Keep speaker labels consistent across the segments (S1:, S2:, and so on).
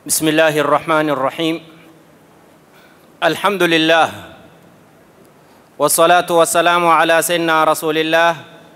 S1: بسم الله الرحمن الرحيم الحمد لله والصلاة والسلام على سيدنا رسول الله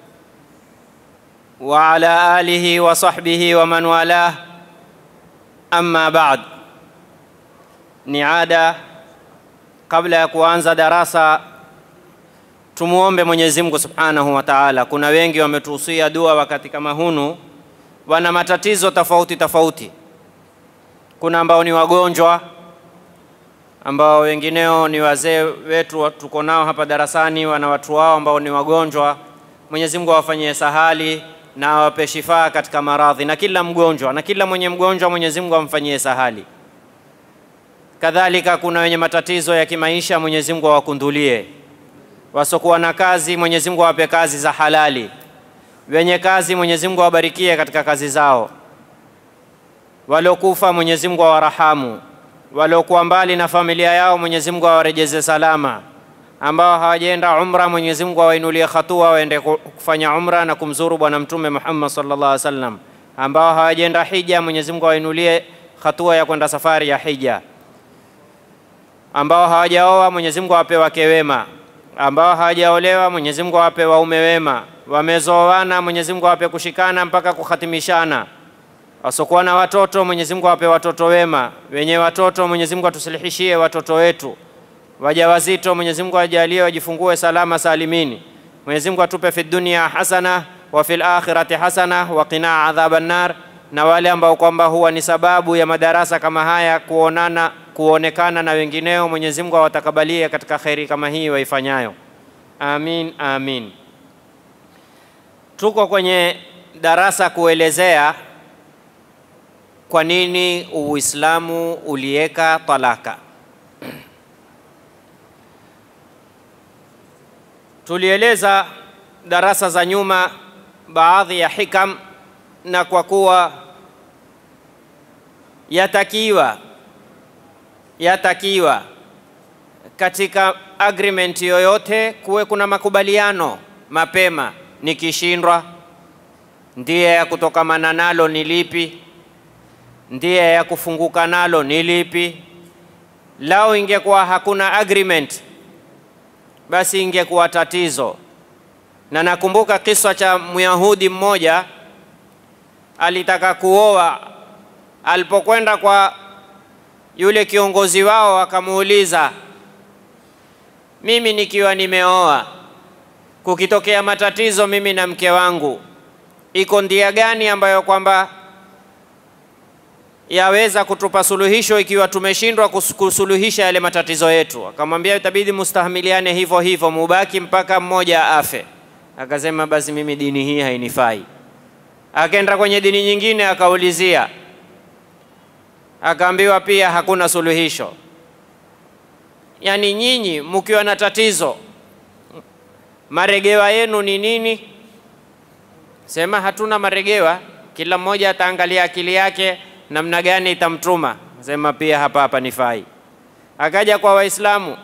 S1: وعلى آله وصحبه ومن والاه أما بعد ni ada kabla ya kuanza darasa tumuombe Mwenyezi Mungu Subhanahu wa Ta'ala. Kuna wengi wametuhusia dua wakati kama hunu, wana matatizo tofauti tofauti. Kuna ambao ni wagonjwa, ambao wengineo ni wazee wetu tuko nao hapa darasani, wana watu wao ambao ni wagonjwa. Mwenyezi Mungu awafanyie sahali na awape shifaa katika maradhi, na kila mgonjwa na kila mwenye mgonjwa Mwenyezi Mungu amfanyie sahali. Kadhalika kuna wenye matatizo ya kimaisha, Mwenyezi Mungu awakundulie. Wasokuwa na kazi, Mwenyezi Mungu awape kazi za halali. Wenye kazi, Mwenyezi Mungu awabarikie katika kazi zao. Waliokufa, Mwenyezi Mungu awarahamu. Waliokuwa mbali na familia yao, Mwenyezi Mungu awarejeze salama. Ambao hawajaenda umra, Mwenyezi Mungu awainulie hatua waende kufanya umra na kumzuru Bwana Mtume Muhammad sallallahu alaihi wasallam. Ambao hawajaenda hija, Mwenyezi Mungu awainulie hatua ya kwenda safari ya hija ambao hawajaoa Mwenyezi Mungu awape wake wema, ambao hawajaolewa Mwenyezi Mungu awape waume wema, wamezoana Mwenyezi Mungu awape kushikana mpaka kuhatimishana, wasokuwa na watoto Mwenyezi Mungu awape watoto wema, wenye watoto Mwenyezi Mungu atusilihishie watoto wetu, wajawazito Mwenyezi Mungu ajalie wajifungue salama salimini. Mwenyezi Mungu atupe fi dunia hasana wa fil akhirati hasana wa qina adhaban nar, na wale ambao kwamba huwa ni sababu ya madarasa kama haya kuonana kuonekana na wengineo, Mwenyezi Mungu awatakabalie katika kheri kama hii waifanyayo. Amin, amin. Tuko kwenye darasa kuelezea kwa nini Uislamu uliweka talaka. Tulieleza darasa za nyuma baadhi ya hikam, na kwa kuwa yatakiwa yatakiwa katika agreement yoyote kuwe kuna makubaliano mapema. Nikishindwa, ndiye ya kutokamana nalo ni lipi? Ndiye ya kufunguka nalo ni lipi? Lao ingekuwa hakuna agreement, basi ingekuwa tatizo. Na nakumbuka kisa cha Myahudi mmoja alitaka kuoa, alipokwenda kwa yule kiongozi wao akamuuliza, mimi nikiwa nimeoa, kukitokea matatizo mimi na mke wangu, iko ndia gani ambayo kwamba yaweza kutupa suluhisho ikiwa tumeshindwa kusuluhisha yale matatizo yetu? Akamwambia itabidi mustahamiliane hivyo hivyo, mubaki mpaka mmoja afe. Akasema basi mimi dini hii hainifai. Akaenda kwenye dini nyingine akaulizia akaambiwa pia hakuna suluhisho. Yaani nyinyi mkiwa na tatizo, maregewa yenu ni nini? Sema hatuna maregewa, kila mmoja ataangalia akili yake namna gani itamtuma. Sema pia hapa hapa nifai. Akaja kwa Waislamu,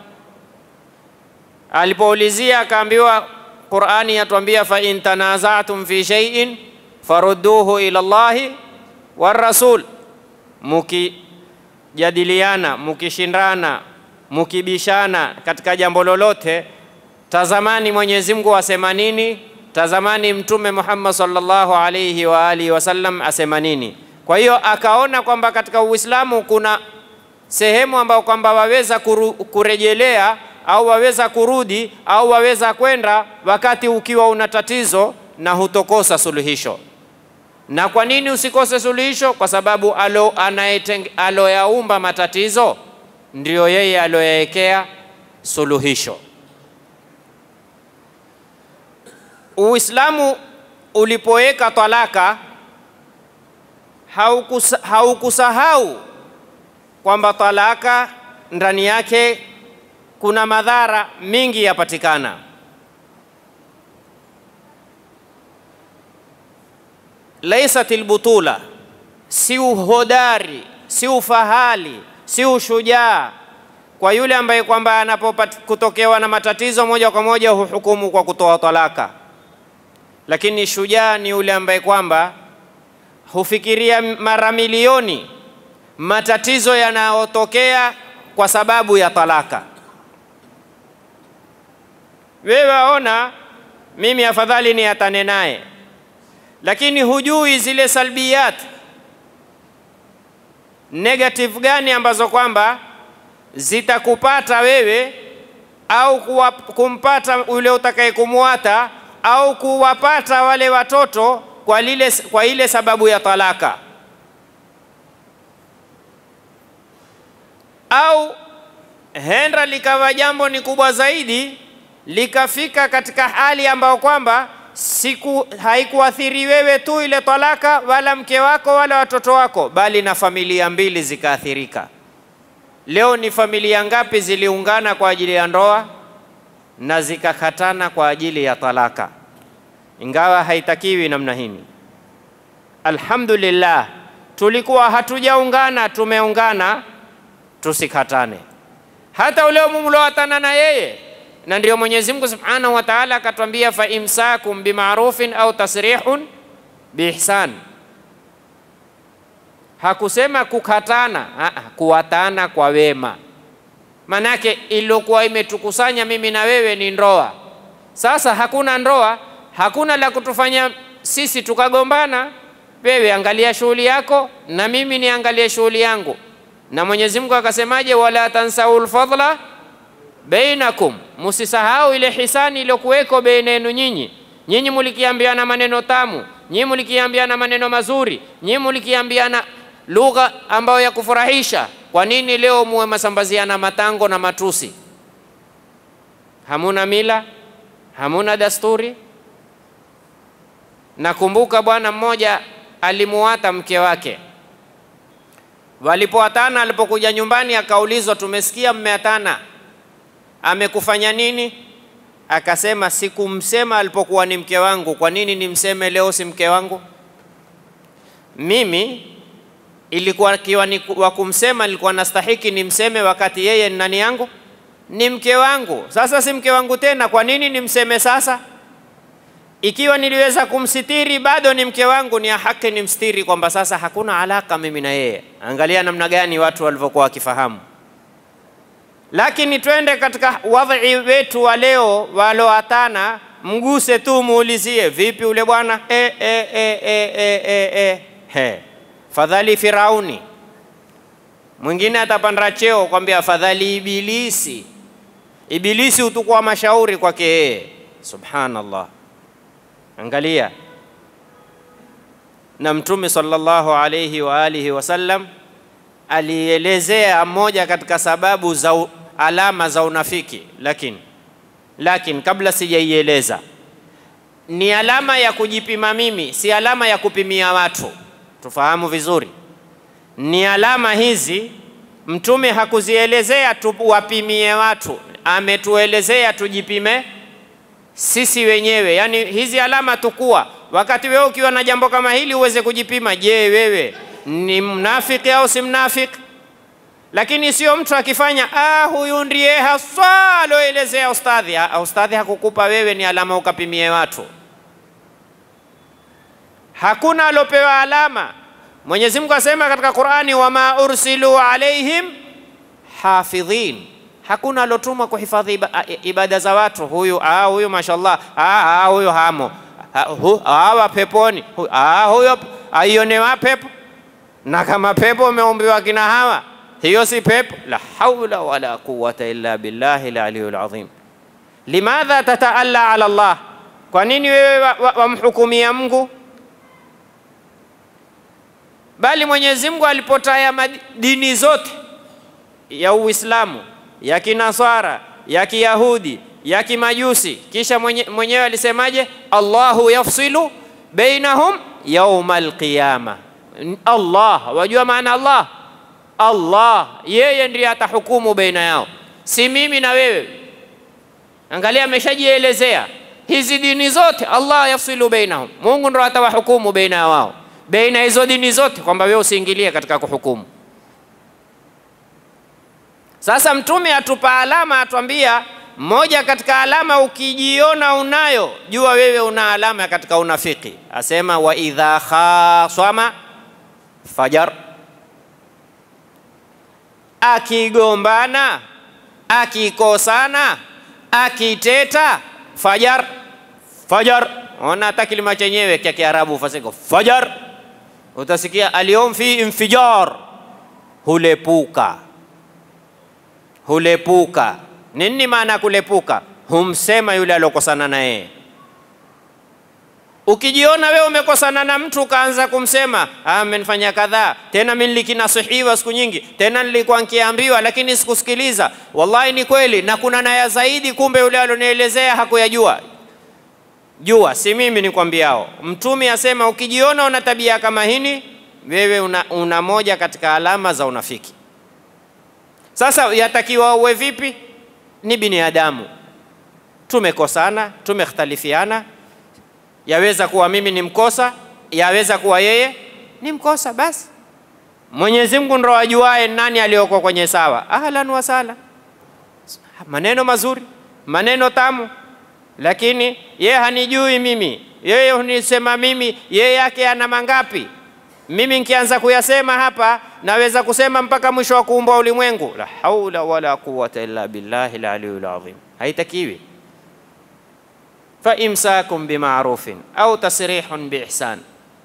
S1: alipoulizia akaambiwa, Qur'ani yatuambia fa in tanazatum fi shay'in farudduhu ila Allahi war rasul mukijadiliana, mukishindana, mukibishana katika jambo lolote, tazamani Mwenyezi Mungu asema nini, tazamani Mtume Muhammad sallallahu alayhi wa alihi wasallam asema nini. Kwa hiyo akaona kwamba katika Uislamu kuna sehemu ambayo kwamba waweza kuru, kurejelea au waweza kurudi au waweza kwenda wakati ukiwa una tatizo na hutokosa suluhisho. Na kwa nini usikose suluhisho? Kwa sababu alo aloyaumba matatizo ndio yeye aloyaekea suluhisho. Uislamu ulipoweka talaka haukusahau haukusahau kwamba talaka ndani yake kuna madhara mingi yapatikana. laisat lbutula, si uhodari, si ufahali, si ushujaa kwa yule ambaye kwamba anapokutokewa na matatizo moja kwa moja huhukumu kwa kutoa talaka, lakini shujaa ni yule ambaye kwamba hufikiria mara milioni matatizo yanayotokea kwa sababu ya talaka. Wewe waona mimi afadhali niatane naye, lakini hujui zile salbiyat negative gani ambazo kwamba zitakupata wewe au kuwa, kumpata yule utakaye kumwata au kuwapata wale watoto kwa, lile, kwa ile sababu ya talaka au henda likawa jambo ni kubwa zaidi likafika katika hali ambayo kwamba siku haikuathiri wewe tu ile talaka wala mke wako wala watoto wako, bali na familia mbili zikaathirika. Leo ni familia ngapi ziliungana kwa ajili ya ndoa na zikakatana kwa ajili ya talaka, ingawa haitakiwi namna hini. Alhamdulillah, tulikuwa hatujaungana, tumeungana, tusikatane. Hata ule mumlowatana na yeye na ndio Mwenyezi Mungu Subhanahu wa Ta'ala akatwambia, fa imsakum bimarufin au tasrihun biihsan. Hakusema kukatana, aa, kuwatana kwa wema. Manake iliyokuwa imetukusanya mimi na wewe ni ndoa. Sasa hakuna ndoa, hakuna la kutufanya sisi tukagombana. Wewe angalia shughuli yako na mimi niangalie shughuli yangu, na Mwenyezi Mungu akasemaje, wala tansaul fadla bainakum, musisahau ile hisani iliyokuweko baina yenu nyinyi. Nyinyi mulikiambiana maneno tamu, nyinyi mulikiambiana maneno mazuri, nyinyi mulikiambiana lugha ambayo ya kufurahisha. Kwa nini leo muwe masambaziana matango na matusi? Hamuna mila, hamuna dasturi. Nakumbuka bwana mmoja alimuwata mke wake, walipoatana, alipokuja nyumbani akaulizwa, tumesikia mmeatana amekufanya nini? Akasema sikumsema alipokuwa ni mke wangu. Kwa nini nimseme leo si mke wangu? Mimi ilikuwa kiwa ni wa kumsema, nilikuwa nastahiki nimseme wakati yeye ni nani yangu? Ni mke wangu. Sasa si mke wangu tena, kwa nini nimseme sasa? Ikiwa niliweza kumsitiri bado ni mke wangu, ni ya haki nimstiri, kwamba sasa hakuna alaka mimi na yeye. Angalia namna gani watu walivyokuwa wakifahamu lakini twende katika wadhi wetu wa leo, waloatana, mguse tu muulizie, vipi ule bwana e, e, e, e, e, e, e. He. Fadhali Firauni, mwingine atapanda cheo kwambia afadhali Ibilisi. Ibilisi hutukua mashauri kwake yeye. Subhanallah, angalia. Na Mtume sallallahu alayhi wa alihi wasallam alielezea moja katika sababu za alama za unafiki, lakini lakini kabla sijaieleza, ni alama ya kujipima mimi, si alama ya kupimia watu. Tufahamu vizuri, ni alama hizi Mtume hakuzielezea tuwapimie watu, ametuelezea tujipime sisi wenyewe. Yaani hizi alama tukua, wakati wewe ukiwa na jambo kama hili uweze kujipima. Je, wewe ni mnafiki au si mnafiki? Lakini sio mtu akifanya ah, huyu ndiye haswa aloelezea ustadhi. Ah, ustadhi hakukupa wewe, ni alama ukapimie watu. Hakuna alopewa alama. Mwenyezi Mungu asema katika Qur'ani, wama ursilu alaihim hafidhin, hakuna alotumwa kuhifadhi ibada za watu. Huyu ah, huyu mashallah, ah, ah, huyu hamo hawa peponi, ah, huyo aionewa pepo na kama pepo umeumbiwa kina hawa, hiyo si pepo. La haula wala quwwata illa billahi laliyul azim. Limadha tataalla ala Allah, kwa nini wewe wamhukumia wa, wa Mungu? Bali Mwenyezi Mungu alipotaya dini zote ya Uislamu, ya Kinasara, ya Kiyahudi, ya Kimajusi, kisha mwenye, mwenyewe alisemaje? Allahu yafsilu bainahum yauma alqiyama Allah, wajua maana Allah? Allah yeye ndiye atahukumu baina yao, si mimi na wewe. Angalia, ameshajielezea hizi dini zote, Allah yafsilu bainahum, Mungu ndo atawahukumu baina ya wao, baina hizo dini zote, kwamba wewe usiingilie katika kuhukumu. Sasa Mtume atupa alama, atuambia moja katika alama, ukijiona unayo, jua wewe una alama katika unafiki. Asema wa idha khasama fajar, akigombana, akikosana, akiteta, fajar fajar. Ona hata kilima chenyewe cha Kiarabu fasiko fajar, utasikia alyawm fi infijar, hulepuka hulepuka. Nini maana ya kulepuka? Humsema yule aliokosana na yeye. Ukijiona wewe umekosana na mtu ukaanza kumsema ah, amenifanya kadhaa, tena mimi nilikinasihiwa siku nyingi, tena nilikuwa nikiambiwa lakini sikusikiliza. Wallahi ni kweli, na kuna naya zaidi, kumbe yule alionielezea hakuyajua. Jua, si mimi nikwambiao. Mtume asema ukijiona una tabia kama hini, wewe una, una moja katika alama za unafiki. Sasa yatakiwa uwe vipi? Ni binadamu, tumekosana, tumekhtalifiana. Yaweza kuwa mimi ni mkosa, yaweza kuwa yeye ni mkosa. Basi Mwenyezi Mungu ndo ajuae nani aliyoko kwenye sawa. Ahlan wa sahlan, maneno mazuri, maneno tamu, lakini yeye hanijui mimi, yeye hunisema mimi, yeye yake ana mangapi? Mimi nikianza kuyasema hapa naweza kusema mpaka mwisho wa kuumbwa ulimwengu. La haula wala quwwata illa billahi al-aliyyil azim. Haitakiwi. Fa imsakum bima'rufin au tasrihun biihsan,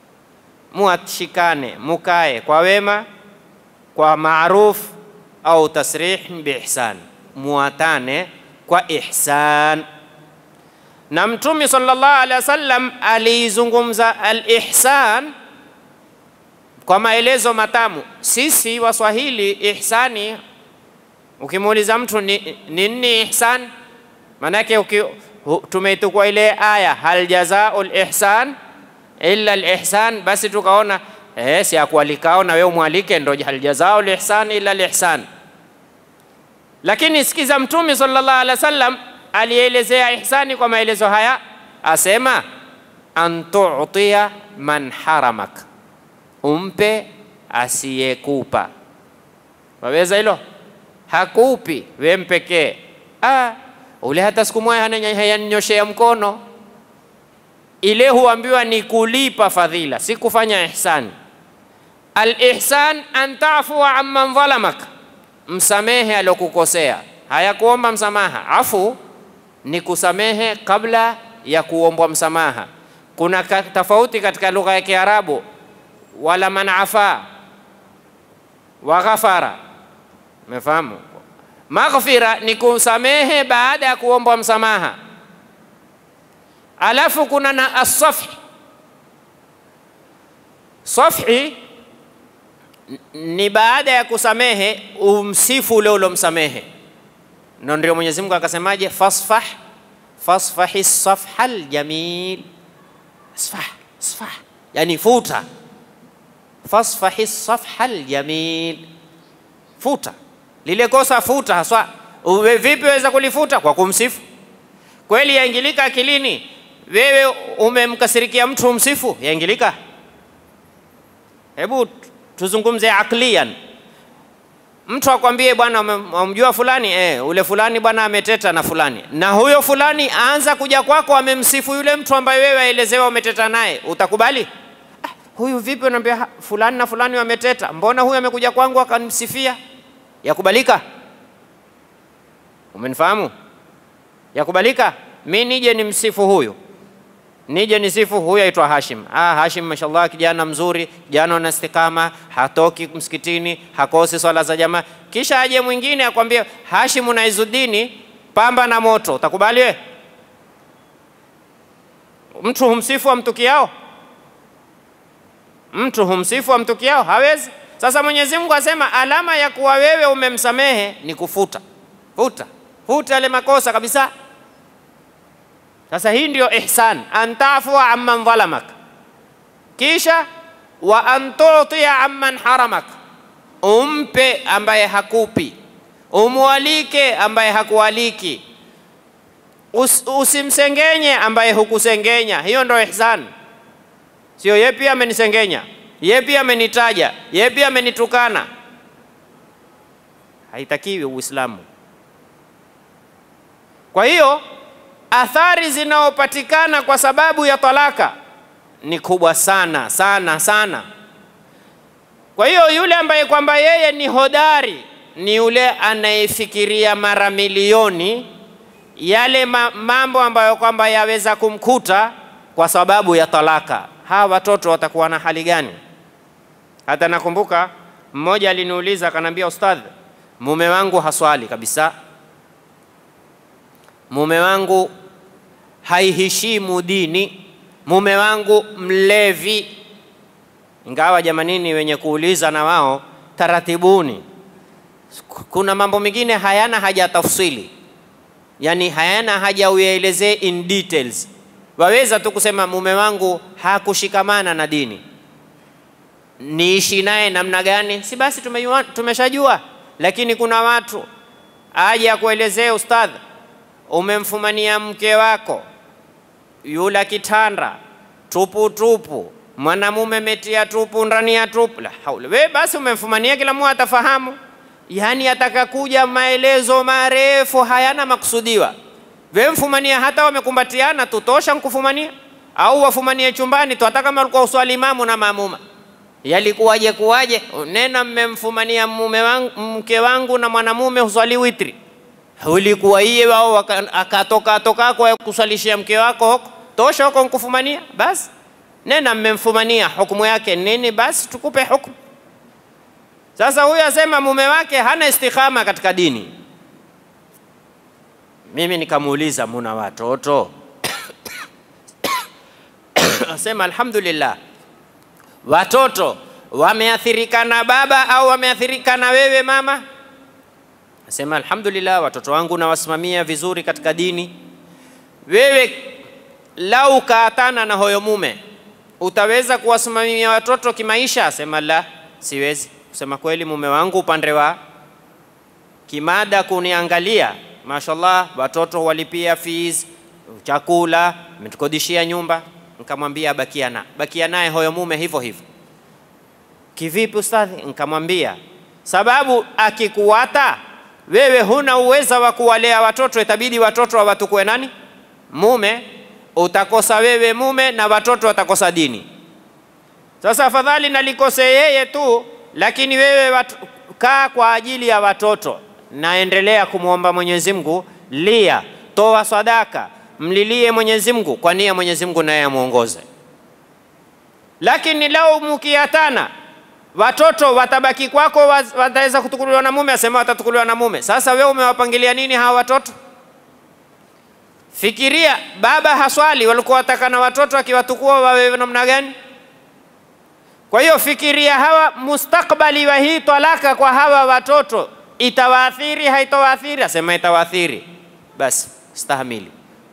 S1: muashikane mukae kwa wema kwa maruf au tasrihun biihsan, muatane kwa ihsan. Na Mtume sallallahu alaihi wasallam aliizungumza al-ihsan kwa maelezo matamu. Sisi Waswahili ihsani, ukimuuliza mtu ni nini ihsan, maanake tumeitukua ile aya hal jazaul ihsan illa al-ihsan, basi tukaona eh, si akualikao na wewe umwalike, ndo hal jazaul ihsan illa al-ihsan. Lakini sikiza, Mtume sallallahu alaihi wasallam alielezea ihsani kwa maelezo haya, asema an tu'tiya man haramak umpe asiyekupa. Waweza hilo? Hakupi we mpekee. Ah, ule hata siku moja hayanyoshea mkono. Ile huambiwa ni kulipa fadhila, si kufanya ihsani. Al-ihsan an tafua amman dhalamak, msamehe alokukosea. Hayakuomba msamaha. Afu ni kusamehe kabla ya kuombwa msamaha. Kuna tofauti katika lugha ya Kiarabu wala man afa wa ghafara. Umefahamu? Maghfira ni kusamehe baada ya kuombwa msamaha, alafu kuna na asafhi. Safhi ni baada ya kusamehe umsifu ule ulomsamehe, na ndio Mwenyezi Mungu akasemaje, fasfah fasfahi safha aljamil, sfah sfah, yani futa fasfahi safha aljamil, futa lile kosa, futa haswa. Uwe vipi waweza kulifuta? Kwa kumsifu. Kweli yaingilika akilini? Wewe umemkasirikia mtu umsifu, yaingilika? Hebu tuzungumze aklian. Mtu akwambie bwana, umjua fulani eh, ule fulani bwana ameteta na fulani, na huyo fulani aanza kuja kwako, amemsifu yule mtu ambaye wewe aelezewa umeteta naye, utakubali? huyu vipi? Unaambia fulani na fulani wameteta, mbona huyu amekuja kwangu akanimsifia? Yakubalika? Umenifahamu? Yakubalika mi nije nimsifu huyu, nije nisifu huyu aitwa Hashim. Ah, Hashim mashallah, kijana mzuri, kijana ana istikama, hatoki msikitini, hakosi swala za jamaa. Kisha aje mwingine akwambie Hashim na Izudini pamba na moto, utakubali wewe? Mtu humsifu amtukiao mtu humsifu amtukiao hawezi. Sasa Mwenyezi Mungu asema alama ya kuwa wewe umemsamehe ni kufuta, futa futa yale makosa kabisa. Sasa hii ndio ihsan, an tafua amman dhalamak, kisha wa an tutia amman haramak, umpe ambaye hakupi, umwalike ambaye hakualiki, Us, usimsengenye ambaye hukusengenya. Hiyo ndio ihsan. Sio yeye pia amenisengenya, yeye pia amenitaja, yeye pia amenitukana. Haitakiwi Uislamu. Kwa hiyo athari zinazopatikana kwa sababu ya talaka ni kubwa sana sana sana. Kwa hiyo yule ambaye kwamba yeye ni hodari ni yule anayefikiria mara milioni yale ma mambo ambayo kwamba yaweza kumkuta kwa sababu ya talaka. Hawa watoto watakuwa na hali gani? Hata nakumbuka mmoja aliniuliza akanambia, ustadh, mume wangu haswali kabisa, mume wangu haiheshimu dini, mume wangu mlevi. Ingawa jamanini, wenye kuuliza na wao taratibuni, kuna mambo mengine hayana haja tafsili, yani hayana haja uyaelezee in details. Waweza tu kusema mume wangu hakushikamana na dini, niishi naye namna gani? Si basi tumejua, tumeshajua. Lakini kuna watu aje akuelezee, ustadh, umemfumania mke wako yula kitanda tupu tupu, mwanamume metia tupu ndani ya tupu. La haula, we basi umemfumania, kila mmoja atafahamu. Yani atakakuja maelezo marefu hayana makusudiwa. We mfumania, hata wamekumbatiana tutosha nkufumania, au wafumanie chumbani tu, hata kama ulikuwa uswali imamu na maamuma yalikuwaje kuwaje? Nena mmemfumania mume wangu, mke wangu na mwanamume huswali witri, ulikuwa iye wao akatoka toka kwa kuswalishia mke wako huko, tosha huko nkufumania. Basi nena mmemfumania, hukumu yake nini? Basi tukupe hukumu. Sasa huyu asema mume wake hana istikhama katika dini. Mimi nikamuuliza muna watoto? asema alhamdulillah watoto wameathirika na baba au wameathirika na wewe mama? Nasema alhamdulillah, watoto wangu nawasimamia vizuri katika dini. Wewe lau kaatana na hoyo mume, utaweza kuwasimamia watoto kimaisha? Asema la, siwezi. Kusema kweli, mume wangu upande wa kimada kuniangalia, mashallah, watoto walipia fees, chakula, ametukodishia nyumba Nikamwambia bakia na bakia naye hoyo mume hivyo hivyo. Kivipi ustadhi? Nikamwambia sababu akikuwata wewe huna uweza wa kuwalea watoto, itabidi watoto wawatukue nani? Mume. Utakosa wewe mume na watoto watakosa dini. Sasa afadhali nalikose yeye tu, lakini wewe watu, kaa kwa ajili ya watoto, naendelea kumwomba Mwenyezi Mungu, lia, toa sadaka mlilie Mwenyezi Mungu kwa nia Mwenyezi Mungu naye amuongoze. Lakini lau mukiatana, watoto watabaki kwako, wataweza kutukuliwa na mume, asema watatukuliwa na mume. Sasa wewe umewapangilia nini hawa watoto? Fikiria, baba haswali, walikuwa wataka na watoto akiwatukua wawe namna gani? Kwa hiyo fikiria hawa mustakbali wa hii talaka kwa hawa watoto itawaathiri, haitawaathiri? Asema itawaathiri. Basi stahamili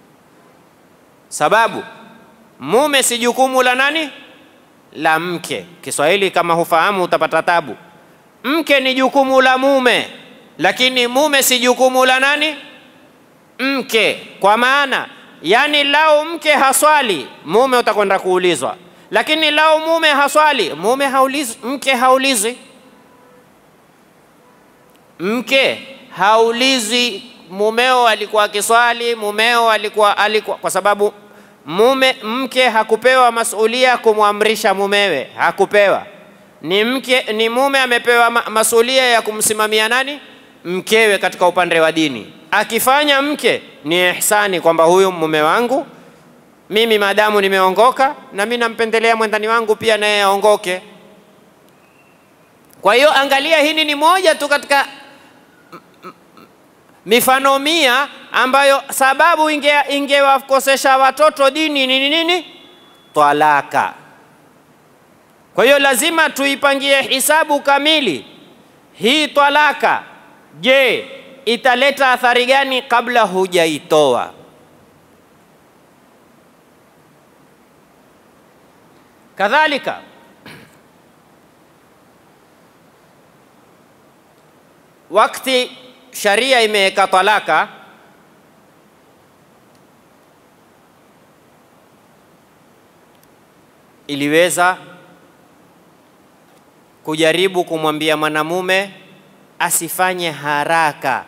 S1: sababu mume si jukumu la nani? La mke. Kiswahili kama hufahamu utapata tabu. Mke ni jukumu la mume, lakini mume si jukumu la nani? Mke. Kwa maana yani, lau mke haswali, mume utakwenda kuulizwa, lakini lau mume haswali, mume haulizi, mke haulizi. Mke haulizi mumeo alikuwa akiswali, mumeo alikuwa alikuwa, kwa sababu mume mke hakupewa masulia kumwamrisha mumewe, hakupewa. Ni mke, ni mume amepewa masulia ya kumsimamia nani? Mkewe katika upande wa dini. Akifanya mke ni ihsani kwamba huyu mume wangu mimi maadamu nimeongoka, na mimi nampendelea mwendani wangu pia naye aongoke. Kwa hiyo angalia, hili ni moja tu katika mifano mia ambayo sababu ingewakosesha inge watoto dini ni nini? Talaka. Kwa hiyo lazima tuipangie hisabu kamili hii talaka. Je, italeta athari gani kabla hujaitoa? Kadhalika wakati sharia imeweka talaka, iliweza kujaribu kumwambia mwanamume asifanye haraka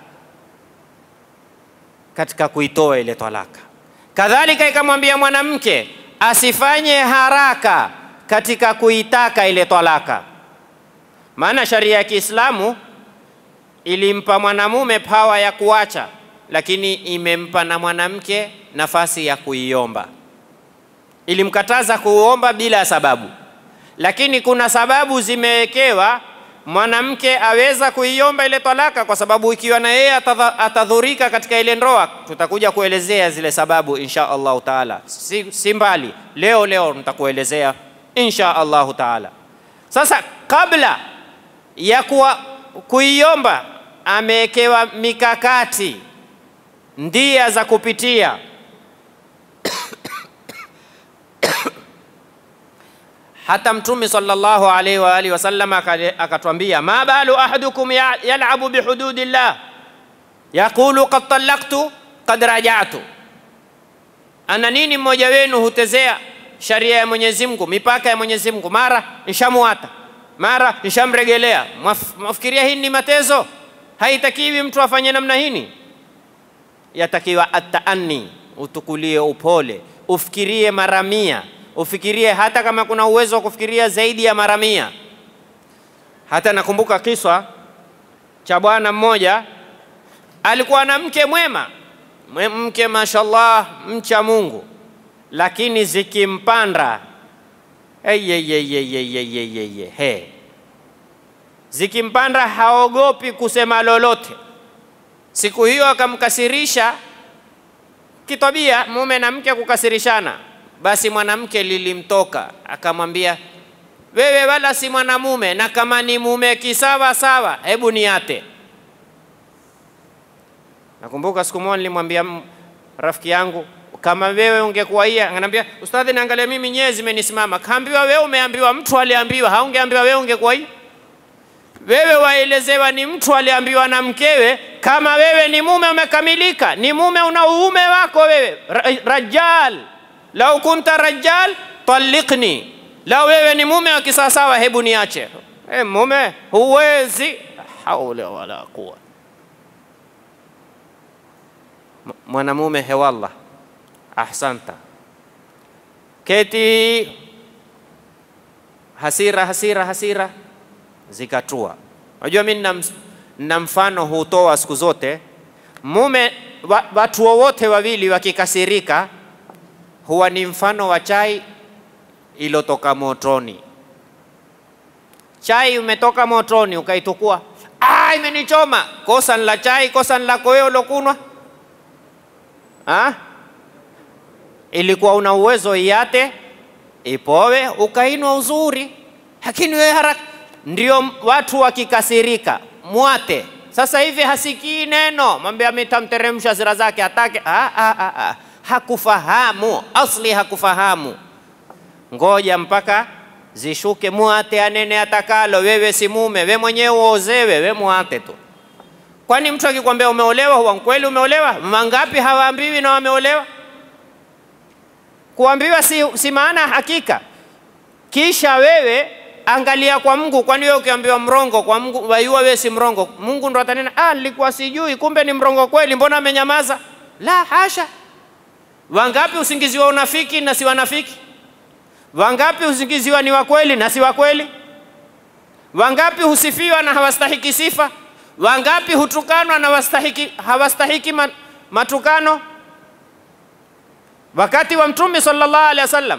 S1: katika kuitoa ile talaka. Kadhalika ikamwambia mwanamke asifanye haraka katika kuitaka ile talaka, maana sharia ya Kiislamu ilimpa mwanamume pawa ya kuacha, lakini imempa na mwanamke nafasi ya kuiomba. Ilimkataza kuomba bila sababu, lakini kuna sababu zimewekewa mwanamke aweza kuiomba ile talaka, kwa sababu ikiwa na yeye atadhurika katika ile ndoa. Tutakuja kuelezea zile sababu insha Allahu taala, si, si mbali leo leo nitakuelezea insha Allahu taala. Sasa kabla ya kuwa, kuiomba amewekewa mikakati, ndia za kupitia hata Mtume sallallahu alaihi wa alihi wasallam akatwambia, ma balu ahadukum yalabu bihududillah yaqulu qad talaqtu qad rajatu, ana nini mmoja wenu hutezea sharia ya Mwenyezi Mungu, mipaka ya Mwenyezi Mungu, mara nishamuata, mara nishamregelea. Mwafikiria hii ni matezo? Haitakiwi mtu afanye namna hini, yatakiwa ataani, utukulie upole, ufikirie mara mia ufikirie hata kama kuna uwezo wa kufikiria zaidi ya mara mia. Hata nakumbuka kiswa cha bwana mmoja alikuwa na mke mwema, mke mashallah, mcha Mungu, lakini zikimpanda he, zikimpanda haogopi kusema lolote. Siku hiyo akamkasirisha kitabia, mume na mke kukasirishana basi mwanamke lilimtoka akamwambia, wewe wala si mwanamume, na kama ni mume kisawa sawa, hebu niate. Nakumbuka siku moja nilimwambia rafiki yangu, kama wewe ungekuwa hii, ananiambia ustadhi, naangalia mimi nyewe zimenisimama. Kaambiwa wewe, umeambiwa mtu aliambiwa, haungeambiwa wewe, ungekuwa hii wewe waelezewa ni mtu aliambiwa na mkewe, kama wewe ni mume umekamilika, ni mume una uume wako wewe, rajal lau kunta rajal talliqni, lau wewe ni mume wa kisawasawa, hebu niache. E, mume huwezi, haula wala quwa. Mwanamume hewallah, ahsanta, keti hasira hasira hasira zikatua. Unajua mimi na mfano hutoa siku zote, mume wa, watu wowote wawili wakikasirika huwa ni mfano wa chai ilotoka motoni. Chai umetoka motoni ukaitukua, ah, imenichoma. Kosa ni la chai, kosa ni lako wewe ulokunwa. Ah, ilikuwa una uwezo iate ipowe ukainwa uzuri, lakini wewe haraka. Ndio watu wakikasirika mwate. Sasa hivi hasikii neno, mwambie mitamteremsha hasira zake, hatake ah, ah, ah, ah hakufahamu asli, hakufahamu. Ngoja mpaka zishuke, muate anene atakalo. Wewe si mume, we mwenyewe uozewe, we muate tu. Kwani mtu akikwambia umeolewa, huwa kweli umeolewa? Mangapi hawaambiwi na wameolewa? Kuambiwa si, si maana hakika. Kisha wewe angalia kwa Mungu, kwani wewe ukiambiwa mrongo kwa Mungu waiua wewe si mrongo, Mungu ndo atanena ah, nilikuwa sijui, kumbe ni mrongo kweli, mbona amenyamaza? La hasha. Wangapi usingiziwa unafiki na si wanafiki? Wangapi usingiziwa ni wa kweli na si wa kweli? Wangapi husifiwa na hawastahiki sifa? Wangapi hutukanwa na wastahiki, hawastahiki matukano? Wakati wa Mtume sallallahu alaihi wasallam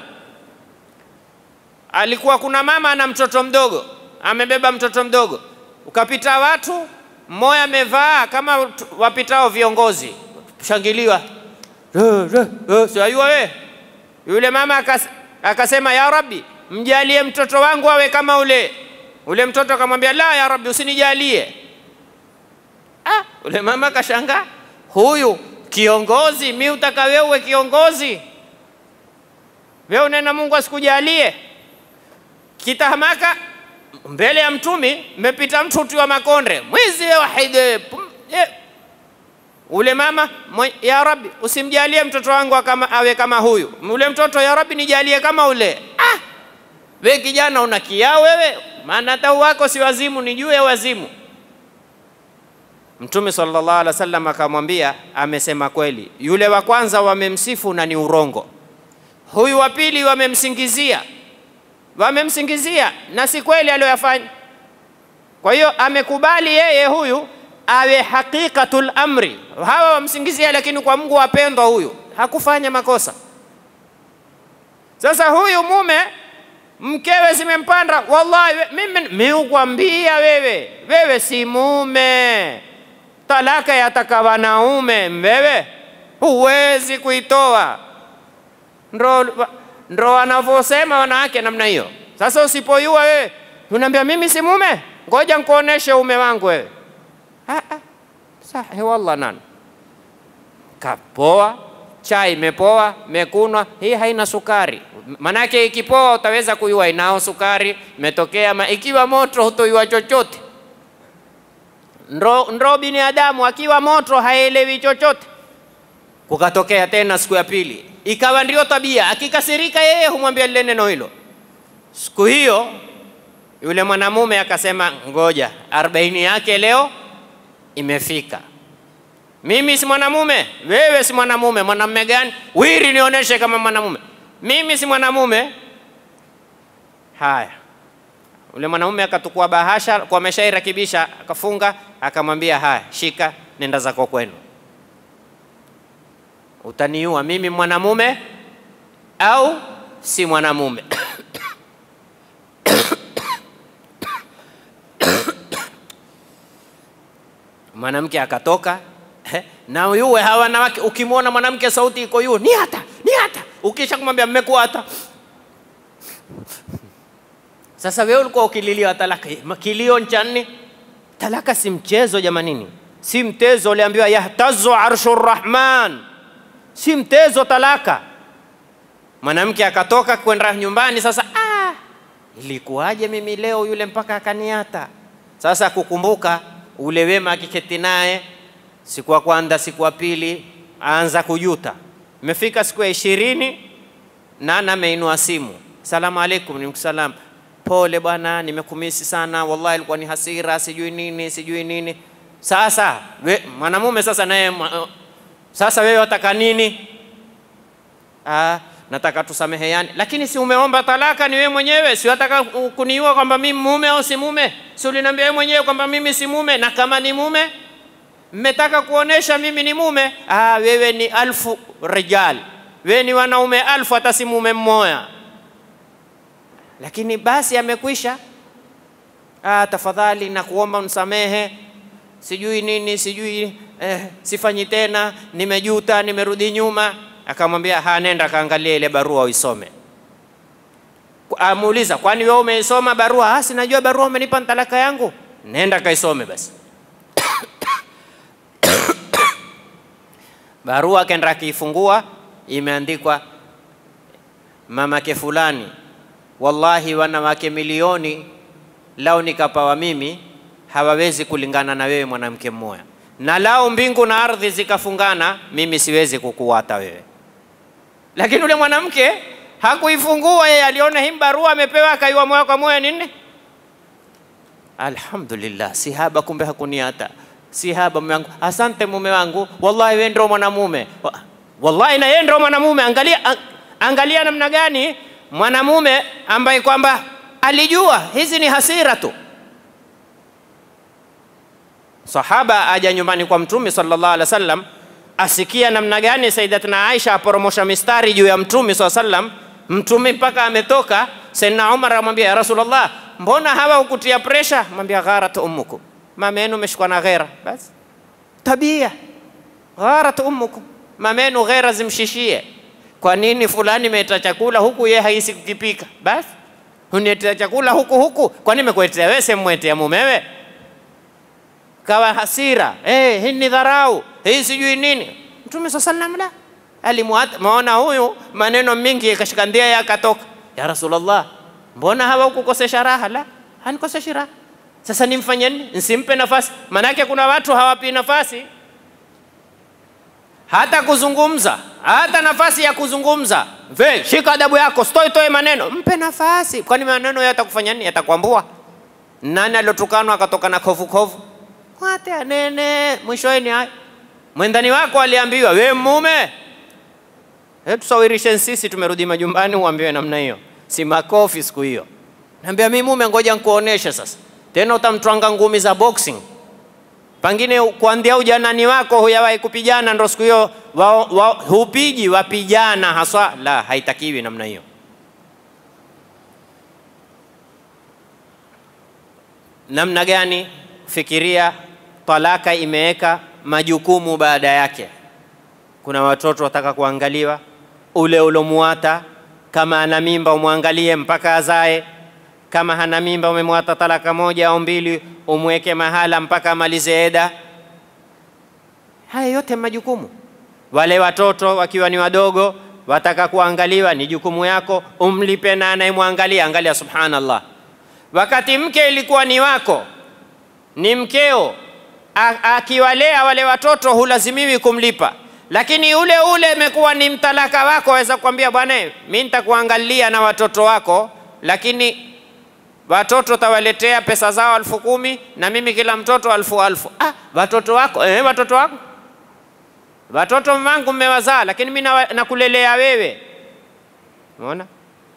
S1: alikuwa kuna mama na mtoto mdogo, amebeba mtoto mdogo, ukapita watu, mmoja amevaa kama wapitao viongozi, shangiliwa siwajua we. Yule mama akas, akasema ya Rabbi, mjalie mtoto wangu awe kama ule. Ule mtoto akamwambia la, ya Rabbi, usinijalie. Ah, ule mama akashangaa, huyu kiongozi, mi utaka wewe uwe kiongozi? Wewe unena Mungu asikujalie? Kitahamaka mbele ya mtumi, mmepita mtu utiwa makonde, mwizi wahide ule mama ya Rabbi, usimjalie mtoto wangu kama, awe kama huyu. Ule mtoto ya Rabbi, nijalie kama ule. Ah, we kijana una kiao wewe, maana hata wako si wazimu, ni juu ya wazimu. Mtume sallallahu alaihi wasallam akamwambia, amesema kweli. Yule wa kwanza wamemsifu na ni urongo, huyu wa pili wamemsingizia, wamemsingizia na si kweli aliyoyafanya. Kwa hiyo amekubali yeye huyu awe haqiqatul amri. Hawa wamsingizia, lakini kwa Mungu wapendwa, huyu hakufanya makosa. Sasa huyu mume mkewe zimempanda, wallahi we- mimi miukwambia wewe, wewe si mume, talaka yataka wanaume, wewe huwezi kuitoa. Ndo, ndo wanavyosema wanawake namna hiyo. Sasa usipoyua wewe unaambia mimi si mume, ngoja nikuoneshe ume wangu wewe. Ah, ah. Sahi wallah nani kapoa chai imepoa mekunwa, hii haina sukari. Manake ikipoa utaweza kuyua inao sukari imetokea, ma ikiwa moto hutoyua chochote. Ndo, ndo binadamu akiwa moto haelewi chochote. Kukatokea tena siku ya pili, ikawa ndio tabia, akikasirika yeye humwambia lile neno hilo. Siku hiyo yule mwanamume akasema, ngoja arobaini yake leo imefika. Mimi si mwanamume, wewe si mwanamume. Mwanamume gani? Wiri, nionyeshe kama mwanamume. Mimi si mwanamume. Haya, ule mwanamume akatukua bahasha kwa ameshairakibisha, akafunga, akamwambia haya, shika, nenda zako kwenu. Utaniua mimi mwanamume au si mwanamume? mwanamke akatoka na yuwe hawa wanawake, ukimwona mwanamke sauti iko yu ni hata ni hata, ukisha kumwambia mmekuwa hata. Sasa wewe ulikuwa ukililia talaka, kilio cha nini? Talaka si mchezo jamanini, si mtezo. Uliambiwa yahtazu arshu rrahman, si mtezo talaka. Mwanamke akatoka kwenda nyumbani. Sasa ah, ilikuwaje mimi leo yule mpaka akaniata? Sasa kukumbuka ule wema akiketi naye siku ya kwanza, siku ya pili, aanza kujuta. Imefika siku ya ishirini, nana ameinua simu, salamu alaikum. Nimkusalam, pole bwana, nimekumisi sana, wallahi ilikuwa ni hasira, sijui nini sijui nini. Sasa we, mwanamume sasa naye mwa- sasa wewe wataka nini? Ah, nataka tusameheane, lakini si umeomba talaka ni wewe mwenyewe, si wataka kuniua kwamba mimi mume au si mume? Si uliniambia wewe mwenyewe kwamba mimi si mume, na kama ni mume mmetaka kuonesha mimi ni mume. Ah, wewe ni alfu rijal, wewe ni wanaume alfu, hata si mume mmoja. Lakini basi amekwisha. Ah, tafadhali nakuomba msamehe, sijui nini sijui eh, sifanyi tena, nimejuta, nimerudi nyuma. Akamwambia ha, nenda kaangalia ile barua uisome. Amuuliza, kwani wewe umeisoma barua? Ah, sinajua barua umenipa talaka yangu. Nenda kaisome basi. barua akaenda akiifungua, imeandikwa mamake fulani, wallahi wanawake milioni lao nikapawa mimi hawawezi kulingana na wewe mwanamke mmoja, na lao mbingu na ardhi zikafungana, mimi siwezi kukuwata wewe. Lakini ule mwanamke hakuifungua yeye, aliona hii barua amepewa, akaiwa moja kwa moja nini. Alhamdulillah, si haba, kumbe hakuniata. Si haba mume wangu, asante mume wangu, wallahi wewe ndio mwanamume. Wa- Wallahi na yeye ndio mwanamume. Angalia, an- angalia namna gani mwanamume ambaye kwamba alijua hizi ni hasira tu. Sahaba aja nyumbani kwa Mtume sallallahu alaihi wasallam, asikia namna gani Sayyidatina Aisha aporomosha mistari juu ya Mtume sallallahu alaihi wasallam. Mtume mpaka ametoka, Sayyidina Umar amwambia ya Rasulullah, mbona hawa ukutia presha? Mwambia gharat ummukum, mama yenu umeshikwa na ghera. Basi tabia gharat ummukum, mama yenu ghera zimshishie. Kwa nini fulani imeita chakula huku yeye haisi kukipika? Basi uniletea chakula huku huku, kwani nimekuletea wewe, semwetea mumewe? kawa hasira eh, hii ni dharau, hii sijui nini. Mtume saa salam la alimwata, maona huyu maneno mingi yakashika ndia yakatoka, ya Rasulullah, mbona hawa ukukosesha raha? La, hanikoseshi raha. Sasa nimfanye nini? Nsimpe nafasi? Manake kuna watu hawapi nafasi hata kuzungumza, hata nafasi ya kuzungumza. Ve, shika adabu yako, stoi toe maneno, mpe nafasi. Kwani maneno yatakufanya nini? Yatakuambua. Nani aliotukanwa akatoka na kovu kovu? Mwate anene, mwishowe ni haya. Mwendani wako aliambiwa, we mume, hebu tusawirishe sisi, tumerudi majumbani, uambiwe namna hiyo, si makofi siku hiyo. Naambia mi mume, ngoja nikuoneshe sasa. Tena utamtwanga ngumi za boxing pengine kuanzia ujanani wako huyawahi kupigana, ndo siku hiyo wa, wa, hupiji wapijana haswa. La, haitakiwi namna hiyo. Namna gani? Fikiria, talaka imeweka majukumu baada yake. Kuna watoto wataka kuangaliwa, ule ulomuata, kama ana mimba umwangalie mpaka azae. Kama hana mimba umemwata talaka moja au mbili, umweke mahala mpaka amalize eda. Haya yote majukumu. Wale watoto wakiwa ni wadogo wataka kuangaliwa, ni jukumu yako, umlipe na anayemwangalia. Angalia, subhanallah, wakati mke ilikuwa ni wako, ni mkeo, akiwalea wale watoto hulazimiwi kumlipa, lakini ule ule imekuwa ni mtalaka wako, waweza kukwambia bwana, mimi nitakuangalia na watoto wako, lakini watoto tawaletea pesa zao alfu kumi na mimi kila mtoto alfu alfu. Ah, watoto wako eh, watoto wako watoto wangu mmewazaa, lakini mimi nakulelea wewe. Umeona?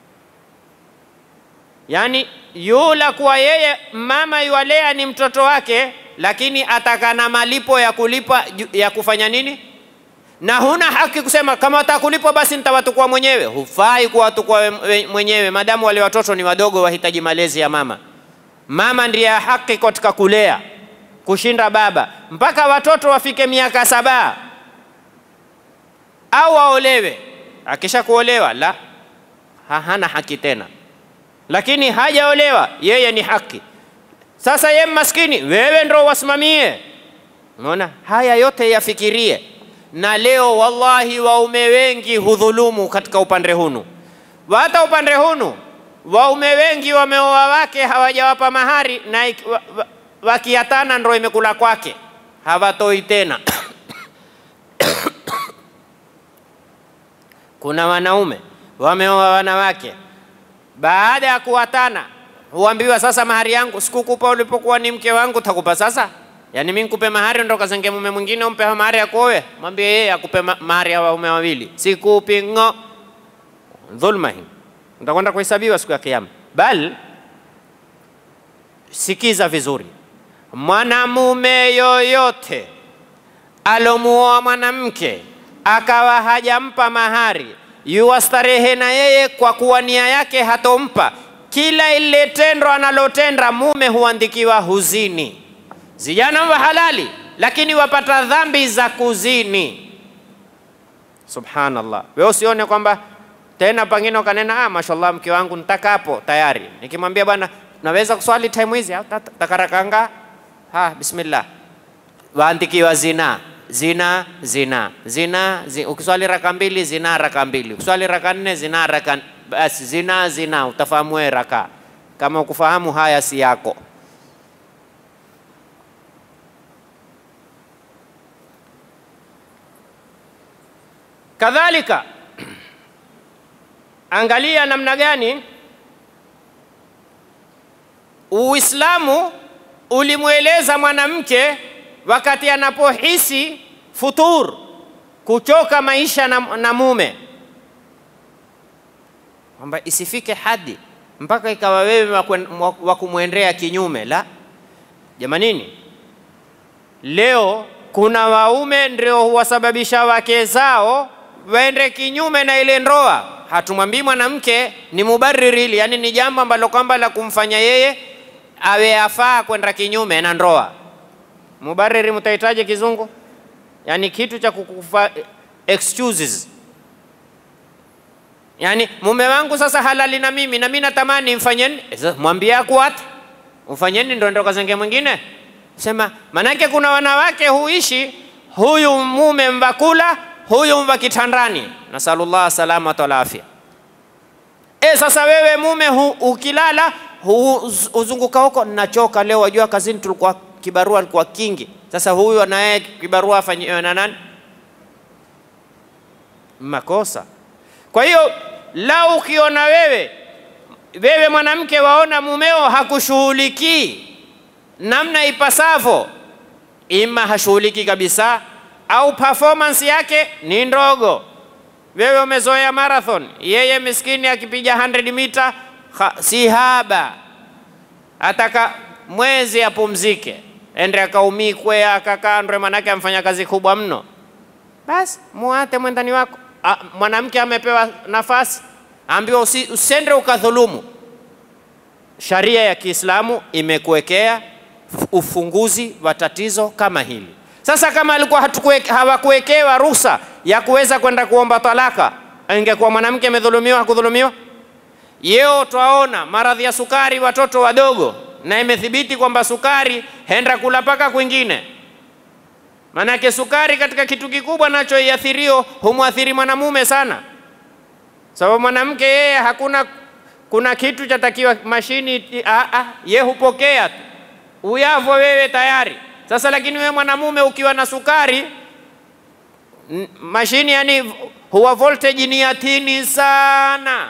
S1: Yaani yula kuwa yeye mama yuwalea ni mtoto wake, lakini ataka na malipo ya kulipa ya kufanya nini, na huna haki kusema kama watakulipwa basi nitawatukua mwenyewe. Hufai kuwatukua mwenyewe, madamu wale watoto ni wadogo, wahitaji malezi ya mama. Mama ndiye haki katika kulea kushinda baba, mpaka watoto wafike miaka saba au aolewe. Akisha kuolewa la ha, hana haki tena, lakini hajaolewa yeye ni haki. Sasa ye maskini, wewe ndo wasimamie. Unaona, haya yote yafikirie. Na leo wallahi, waume wengi hudhulumu katika upande hunu, hata upande hunu waume wengi wameoa wake hawajawapa mahari, na wakiatana ndo imekula kwake, hawatoi tena Kuna wanaume wameoa wanawake, baada ya kuwatana huambiwa sasa, mahari yangu sikukupa ulipokuwa ni mke wangu, takupa sasa. Yani mimi nikupe mahari ndo kazenge mume mwingine umpe mahari ya kuoe? Mwambie yeye akupe mahari ya waume wawili, sikupi ngo. Dhulma hii utakwenda kuhesabiwa siku ya Kiyama. Bal, sikiza vizuri, mwanamume yoyote alomuoa mwanamke akawa hajampa mahari, yuwastarehe na yeye kwa kuwa nia yake hatompa, kila ile tendo analotenda mume huandikiwa huzini. Zijana wa halali, lakini wapata dhambi za kuzini. Subhanallah, wewe usione kwamba tena pengine ukanena ah, mashallah mke wangu nitakapo tayari, nikimwambia bwana naweza kuswali time hizi takarakanga, ha bismillah, waandikiwa zina zina zina zina zi, ukiswali raka mbili zina raka mbili, ukiswali raka nne zina raka basi zina zina, utafahamu wewe raka. Kama ukufahamu haya si yako. Kadhalika angalia namna gani Uislamu ulimweleza mwanamke wakati anapohisi futur, kuchoka maisha na, na mume, kwamba isifike hadi mpaka ikawa wewe wa kumwendea kinyume. La jamanini, leo kuna waume ndio huwasababisha wake zao waende kinyume na ile ndoa. Hatumwambii mwanamke ni mubariri, yani ni jambo ambalo kwamba la kumfanya yeye awe afaa kwenda kinyume na ndoa. Mubariri mtahitaji kizungu, yani kitu cha kukufa excuses. Yani mume wangu sasa halali na mimi na mimi natamani mfanyeni, mwambie akuata mfanyeni, ndo ndo kazenge mwingine sema. Manake kuna wanawake huishi huyu mume mvakula huyu mva kitandani, nasalullah salamata wal afya. E, sasa wewe mume hu, ukilala huzunguka huko, nachoka leo, wajua kazini tulikuwa kibarua alikuwa kingi. Sasa huyu naye kibarua afanyiwe na nani? Makosa. Kwa hiyo lau ukiona wewe wewe mwanamke waona mumeo hakushughulikii namna ipasavyo, ima hashughuliki kabisa au performance yake ni ndogo. Wewe umezoea marathon, yeye miskini akipiga 100 mita si haba, ataka mwezi apumzike ende akaumikwe akakandwe, manake amfanya kazi kubwa mno, basi muate mwendani wako. A, mwanamke amepewa nafasi, ambiwa usi, usende ukadhulumu. Sharia ya Kiislamu imekuwekea ufunguzi wa tatizo kama hili. Sasa kama alikuwa hawakuwekewa ruhusa ya kuweza kwenda kuomba talaka, ingekuwa mwanamke amedhulumiwa, hakudhulumiwa? Yeo twaona maradhi ya sukari watoto wadogo, na imethibiti kwamba sukari henda kula paka kwingine. Manake sukari katika kitu kikubwa nacho iathhirio humwathiri mwanamume sana, sababu mwanamke yeye hakuna kuna kitu chatakiwa mashini, ye hupokea tu uyavo wewe tayari. Sasa lakini wewe mwanamume ukiwa na sukari mashini, yani huwa voltage ni ya tini sana.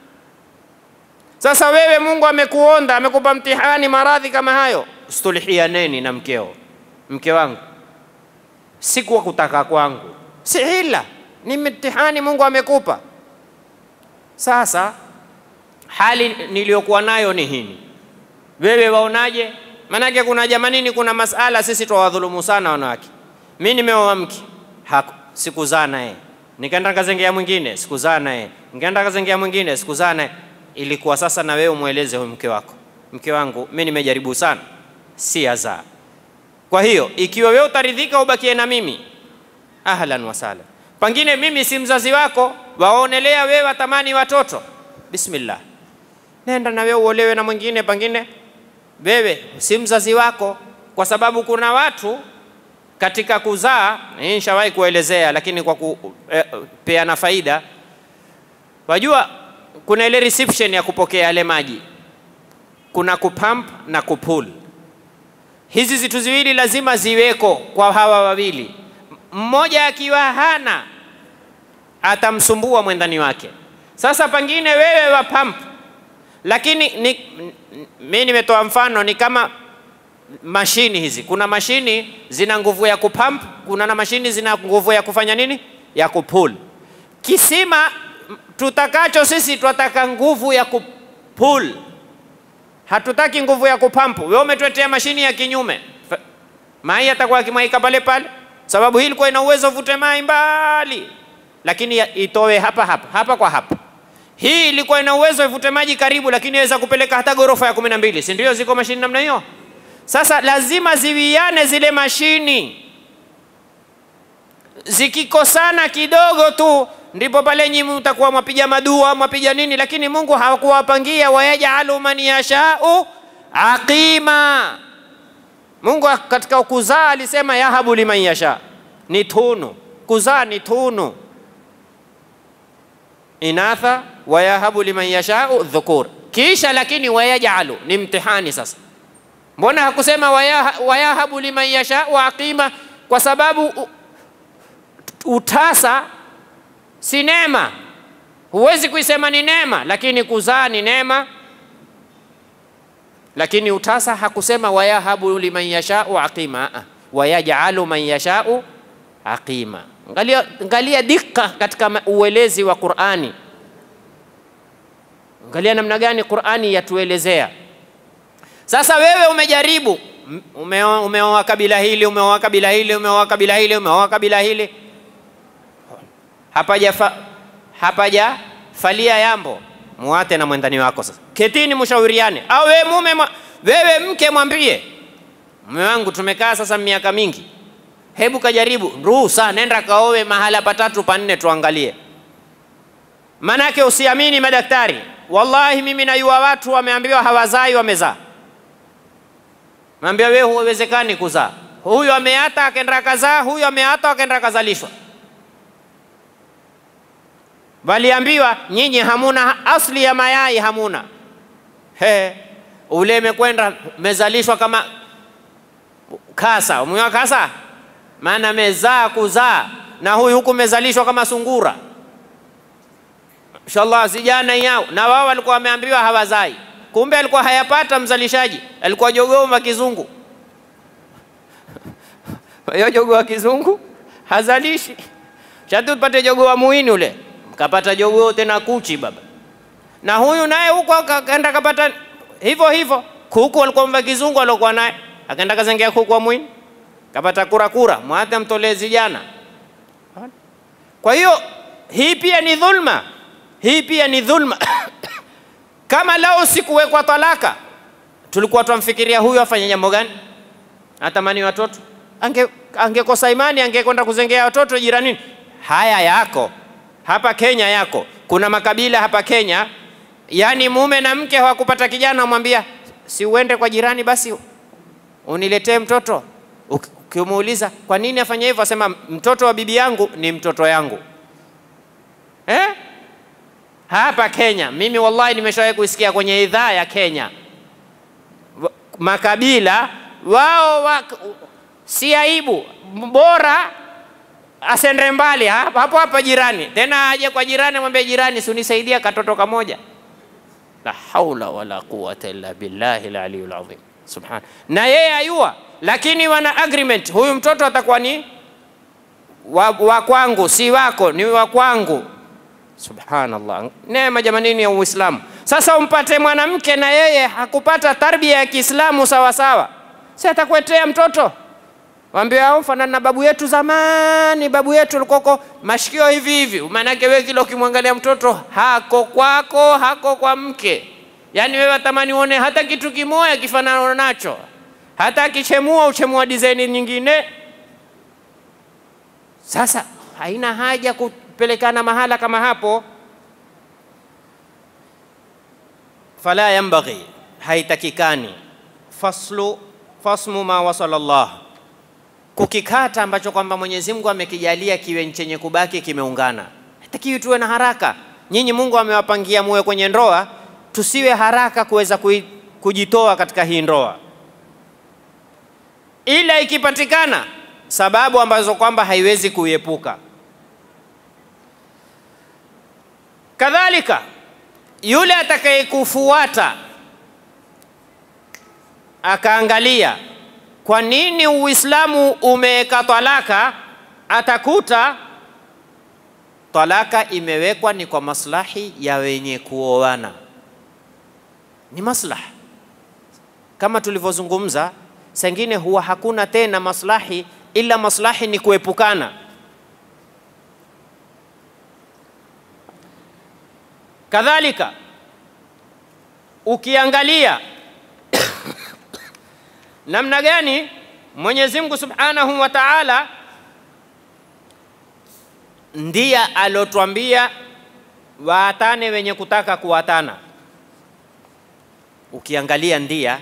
S1: Sasa wewe Mungu amekuonda, amekupa mtihani, maradhi kama hayo, sulhianeni na mkeo. Mke wangu si kwa kutaka kwangu, si hila, ni mtihani Mungu amekupa. Sasa hali niliyokuwa nayo ni hini, wewe waonaje? Manake kuna jamanini, kuna masala sisi twawadhulumu sana wanawake. Mi nimeoa mke sikuzaa naye, nikaenda kazengea mwingine sikuzaa naye, nikaenda kazengea mwingine sikuzaa naye. Ilikuwa sasa na wewe umweleze huyu mke wako, mke wangu, mi nimejaribu sana, si azaa. Kwa hiyo ikiwa wewe utaridhika ubakie na mimi, ahlan wasahlan. Pengine mimi si mzazi wako, waonelea wewe watamani watoto, bismillah, nenda na wewe uolewe na mwingine, pengine wewe si mzazi wako, kwa sababu kuna watu katika kuzaa, nishawahi kuelezea, lakini kwa kupeana eh, faida. Wajua kuna ile reception ya kupokea yale maji, kuna kupump na kupul. Hizi zitu ziwili lazima ziweko kwa hawa wawili. Mmoja akiwa hana atamsumbua mwendani wake. Sasa pengine wewe wa pump, lakini ni, mi nimetoa mfano ni kama mashini hizi. Kuna mashini zina nguvu ya kupump, kuna na mashini zina nguvu ya kufanya nini, ya kupul. Kisima tutakacho sisi twataka nguvu ya kupul, hatutaki nguvu ya kupampu. Wewe umetuletea mashini ya kinyume, mai atakuwa akimwaika pale pale, sababu hii ilikuwa ina uwezo vute mai mbali, lakini itoe hapa hapa hapa kwa hapa. Hii ilikuwa ina uwezo ivute maji karibu, lakini inaweza kupeleka hata ghorofa ya kumi na mbili, si ndio? Ziko mashini namna hiyo. Sasa lazima ziwiane zile mashini, zikikosana kidogo tu ndipo pale nyinyi mtakuwa mwapiga madua mwapiga nini, lakini Mungu hakuwapangia wayajalu man yashau aqima. Mungu katika kuzaa alisema yahabu liman yasha, ni tunu. Kuzaa ni tunu, inatha wayahabu liman yashau dhukur. Kisha lakini wayajalu ni mtihani. Sasa mbona hakusema wayahabu liman yashau aqima? Kwa sababu utasa si neema, huwezi kuisema ni neema, lakini kuzaa ni neema. Lakini utasa hakusema wayahabu liman yashau aqima, wayajalu man yashau aqima. Angalia, angalia dika katika uelezi wa Qur'ani, angalia namna gani Qur'ani yatuelezea. Sasa wewe umejaribu, umeoa ume kabila hili, umeoa kabila hili, umeoa kabila hili, umeoa kabila hili hapaja fa, hapaja falia yambo, muate na mwendani wako. Sasa ketini, mshauriane. Au wewe mume, wewe mke, mwambie mume wangu, tumekaa sasa miaka mingi, hebu kajaribu ruhusa, nenda kaowe mahala patatu panne, tuangalie. Manake usiamini madaktari, wallahi mimi najua watu wameambiwa hawazai, wamezaa. Mwambia wewe, huwezekani kuzaa. Huyu ameata akaenda kazaa, huyu ameata akaenda kazalishwa waliambiwa nyinyi hamuna asli ya mayai hamuna. He, ule mekwenda mezalishwa kama kasa, umeona kasa, maana mezaa kuzaa, na huyu huku mezalishwa kama sungura. Inshallah sijana yao, na wao walikuwa wameambiwa hawazai, kumbe alikuwa hayapata mzalishaji, alikuwa jogoo wa kizungu. Hiyo jogoo wa kizungu hazalishi, shatu tupate jogoo wa muhini ule kapata jogoo tena kuchi baba, na huyu naye huko akaenda kapata hivyo hivyo. Kuku walikuwa mva kizungu aliokuwa naye akaenda kazengea kuku wa mwini, kapata kura kura, mwate amtolee zijana. Kwa hiyo hii pia ni dhulma, hii pia ni dhulma. Kama lao sikuwekwa talaka, tulikuwa twamfikiria huyu afanye jambo gani? Atamani watoto, ange angekosa imani, angekwenda kuzengea watoto jiranini. Haya yako hapa Kenya, yako kuna makabila hapa Kenya, yani mume na mke hawakupata kijana, mwambia si uende kwa jirani basi uniletee mtoto. Ukimuuliza kwa nini afanye hivyo, asema mtoto wa bibi yangu ni mtoto yangu eh? Hapa Kenya mimi wallahi nimeshawahi kuisikia kwenye idhaa ya Kenya makabila wao wa, si aibu, bora asende mbali hapo hapa jirani, tena aje kwa jirani, mwambie jirani, si unisaidia katoto kamoja. La haula wala quwata illa billahi aliyul azim subhana. Na yeye ayua, lakini wana agreement, huyu mtoto atakuwa ni wa, wa kwangu, si wako, ni wa kwangu. Subhanallah, neema jamanini ya Uislamu. Sasa umpate mwanamke na yeye hakupata tarbia ya Kiislamu sawa sawa, si atakuetea mtoto Waambie hao fanana na babu yetu zamani, babu yetu alikoko mashikio hivi hivi. Maanake wewe kila ukimwangalia mtoto hako kwako, hako kwa mke, yaani wewe tamani uone hata kitu kimoja kifanana nacho, hata akichemua uchemua design nyingine. Sasa haina haja kupelekana mahala kama hapo. Fala yambaghi, haitakikani faslu fasmu ma wasala Allah kukikata ambacho kwamba Mwenyezi Mungu amekijalia kiwe chenye kubaki kimeungana. Hatakiwi tuwe na haraka. Nyinyi Mungu amewapangia muwe kwenye ndoa, tusiwe haraka kuweza kujitoa katika hii ndoa, ila ikipatikana sababu ambazo kwamba haiwezi kuiepuka. Kadhalika yule atakayekufuata akaangalia kwa nini Uislamu umeweka talaka, atakuta talaka imewekwa ni kwa maslahi ya wenye kuoana, ni maslaha kama tulivyozungumza. Sengine huwa hakuna tena maslahi, ila maslahi ni kuepukana. Kadhalika ukiangalia namna gani Mwenyezi Mungu Subhanahu wa Ta'ala ndiye alotwambia waatane wenye kutaka kuwatana. Ukiangalia ndia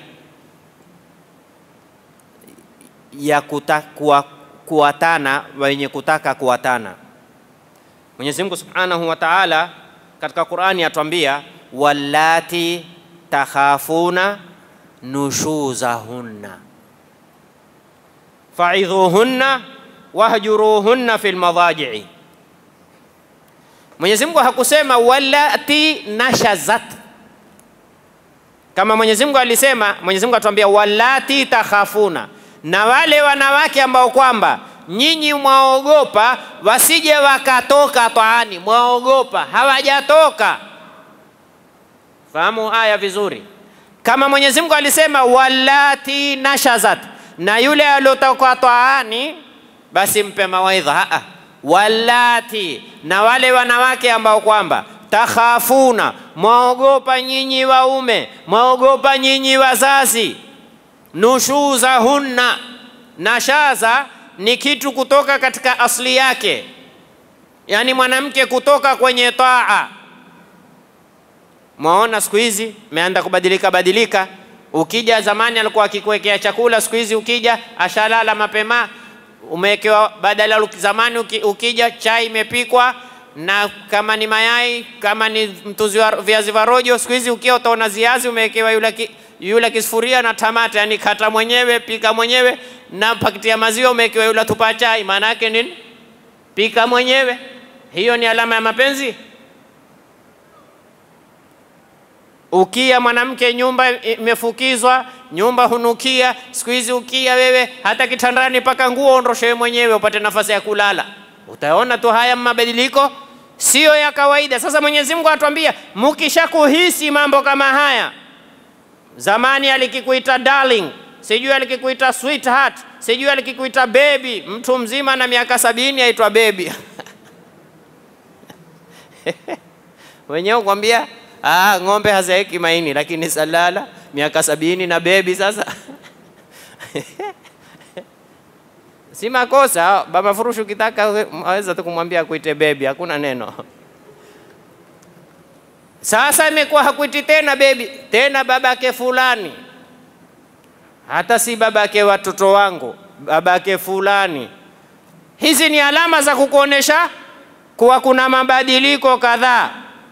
S1: ya kuta, kuwa, kuwatana wenye kutaka kuwatana, Mwenyezi Mungu Subhanahu wa Ta'ala katika Qur'ani atwambia wallati takhafuna nushuzahunna faidhuhunna wahjuruhunna fil madajii. Mwenyezi Mungu hakusema wallati nashazat, kama Mwenyezi Mungu alisema. Mwenyezi Mungu atuambia wallati takhafuna, na wale wanawake ambao kwamba nyinyi mwaogopa wasije wakatoka taani, mwaogopa hawajatoka. Fahamu aya vizuri kama Mwenyezi Mungu alisema wallati nashazat, na yule aliotoka taani, basi mpe mawaidha. Aa, wallati, na wale wanawake ambao kwamba takhafuna, mwaogopa nyinyi waume, mwaogopa nyinyi wazazi, nushuzahunna. Nashaza ni kitu kutoka katika asli yake, yaani mwanamke kutoka kwenye taa Mwaona siku hizi meanda kubadilika badilika. Ukija zamani alikuwa akikuwekea chakula, siku hizi ukija ashalala mapema, umewekewa badala. Zamani ukija chai imepikwa na kama ni mayai, kama ni mtuzi wa viazi vya rojo, siku hizi ukia utaona ziazi umewekewa yule ki, yule kisufuria na tamata, yani kata mwenyewe, pika mwenyewe, na pakiti ya maziwa umewekewa yule tupa chai. Maana yake nini? Pika mwenyewe. Hiyo ni alama ya mapenzi? Ukia mwanamke, nyumba imefukizwa, nyumba hunukia. Siku hizi ukia wewe, hata kitandani paka nguo ondoshewe mwenyewe upate nafasi ya kulala. Utaona tu haya mabadiliko siyo ya kawaida. Sasa Mwenyezi Mungu atuambia, mukisha kuhisi mambo kama haya, zamani alikikuita darling, sijui alikikuita sweetheart, sijui alikikuita baby. Mtu mzima na miaka sabini aitwa baby wenyewe kwambia ah, ng'ombe hazaeki maini, lakini salala miaka sabini na bebi sasa si makosa. Baba Furushi ukitaka aweza tu kumwambia akuite bebi, hakuna neno. Sasa imekuwa hakuiti tena bebi, tena babake fulani, hata si babake watoto wangu, babake fulani. Hizi ni alama za kukuonesha kuwa kuna mabadiliko kadhaa.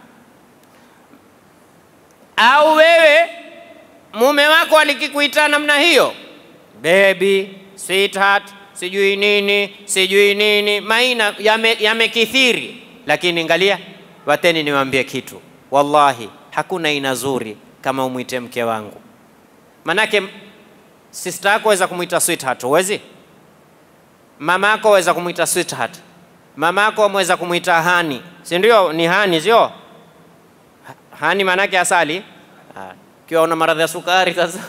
S1: Au wewe mume wako alikikuita namna hiyo, baby, sweetheart, sijui nini sijui nini, maina yamekithiri yame, lakini angalia, wateni niwaambie kitu, wallahi hakuna aina zuri kama umwite mke wangu. Manake sister yako waweza kumwita sweetheart, huwezi? Mama yako waweza kumwita sweetheart, mama yako mweza kumwita hani, si ndio? Ni hani, sio hani? Manake asali kiwa una maradhi ya sukari sasa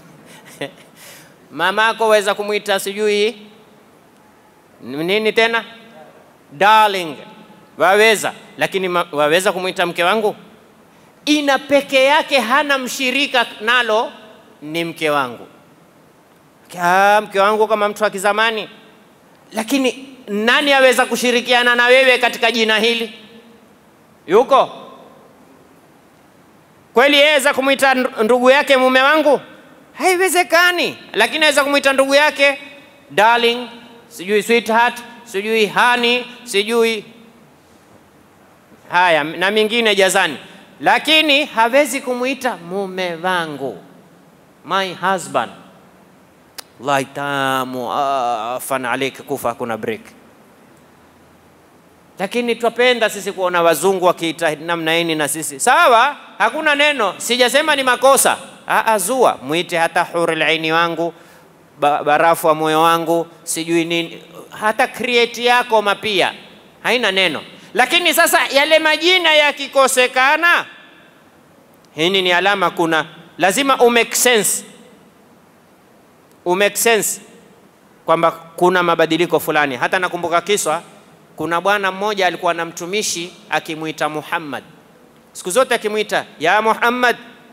S1: mama yako waweza kumwita sijui nini tena, darling, waweza lakini ma, waweza kumwita mke wangu? Ina peke yake, hana mshirika nalo, ni mke wangu. Kya, mke wangu kama mtu wa kizamani, lakini nani aweza kushirikiana na wewe katika jina hili? Yuko kweli? Yeweza kumwita ndugu yake mume wangu? Haiwezekani, lakini aweza kumwita ndugu yake darling, sijui sweetheart, sijui honey, sijui haya na mingine jazani, lakini hawezi kumwita mume wangu, my husband. Wallahi tamu, afan alaik, kufa hakuna break. Lakini twapenda sisi kuona wazungu wakiita namna hii na sisi sawa, hakuna neno, sijasema ni makosa. Aa, zua mwite hata hurul aini wangu ba, barafu wa moyo wangu sijui nini, hata create yako mapia haina neno. Lakini sasa yale majina yakikosekana, hii ni alama, kuna lazima umake sense, umake sense kwamba kuna mabadiliko fulani. Hata nakumbuka kiswa, kuna bwana mmoja alikuwa na mtumishi akimwita Muhammad, siku zote akimwita ya Muhammad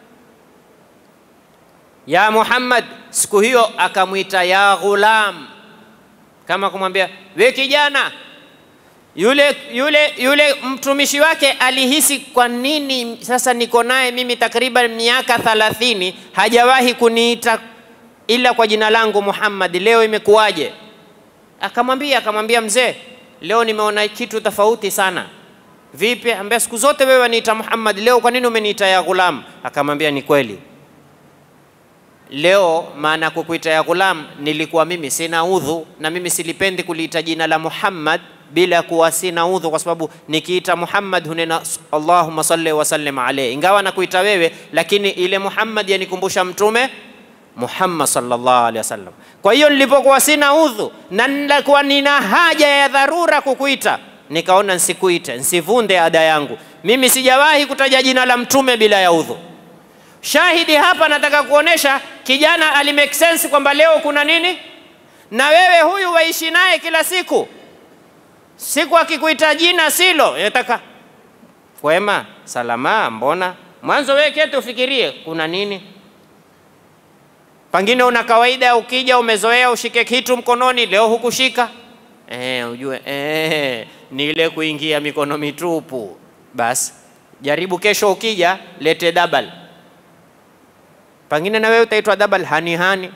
S1: ya Muhammad, siku hiyo akamwita ya ghulam, kama kumwambia we kijana. Yule, yule, yule mtumishi wake alihisi kwa nini sasa niko naye mimi takriban miaka thalathini hajawahi kuniita ila kwa jina langu Muhammad, leo imekuwaje? Akamwambia akamwambia mzee, leo nimeona kitu tofauti sana. Vipi? Ambia siku zote wewe waniita Muhammad, leo kwa nini umeniita ya ghulam? Akamwambia ni kweli leo maana kukuita ya ghulam, nilikuwa mimi sina udhu, na mimi silipendi kuliita jina la Muhammad bila kuwa sina udhu, kwa sababu nikiita Muhammad hunena Allahumma salli wa sallim alayhi, ingawa nakuita wewe, lakini ile Muhammad yanikumbusha mtume Muhammad sallallahu alaihi wasallam. Kwa hiyo nilipokuwa sina udhu na nilikuwa nina haja ya dharura kukuita, nikaona nsikuite, nsivunde ada yangu. Mimi sijawahi kutaja jina la mtume bila ya udhu. Shahidi hapa, nataka kuonesha kijana ali make sense kwamba leo kuna nini, na wewe huyu waishi naye kila siku, siku akikuita jina silo, yataka kwema, salama, mbona mwanzo wewe kete ufikirie kuna nini. Pengine una kawaida, ukija umezoea ushike kitu mkononi, leo hukushika eh, ujue eh, ni ile kuingia mikono mitupu. Basi jaribu kesho, ukija lete double pengine na wewe utaitwa double hani hani,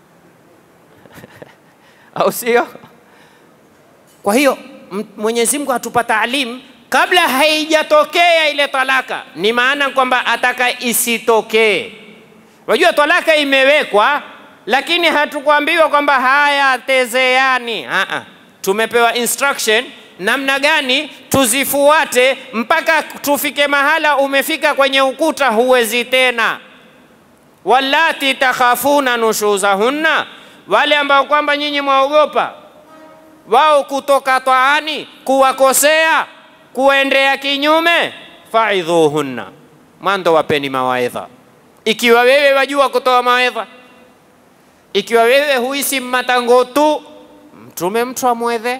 S1: au sio? Kwa hiyo Mwenyezi Mungu atupa taalimu kabla haijatokea ile talaka, ni maana kwamba ataka isitokee. Wajua talaka imewekwa, lakini hatukuambiwa kwamba haya tezeani. Aa, tumepewa instruction namna gani tuzifuate mpaka tufike mahala umefika kwenye ukuta, huwezi tena wallati takhafuna nushuzahunna, wale ambao kwamba nyinyi mwaogopa wao kutoka taani, kuwakosea, kuendea kinyume, faidhuhunna, mwanzo wapeni mawaidha. Ikiwa wewe wajua kutoa mawaidha, Ikiwa wewe huisi matango tu, mtume mtu amwedhe.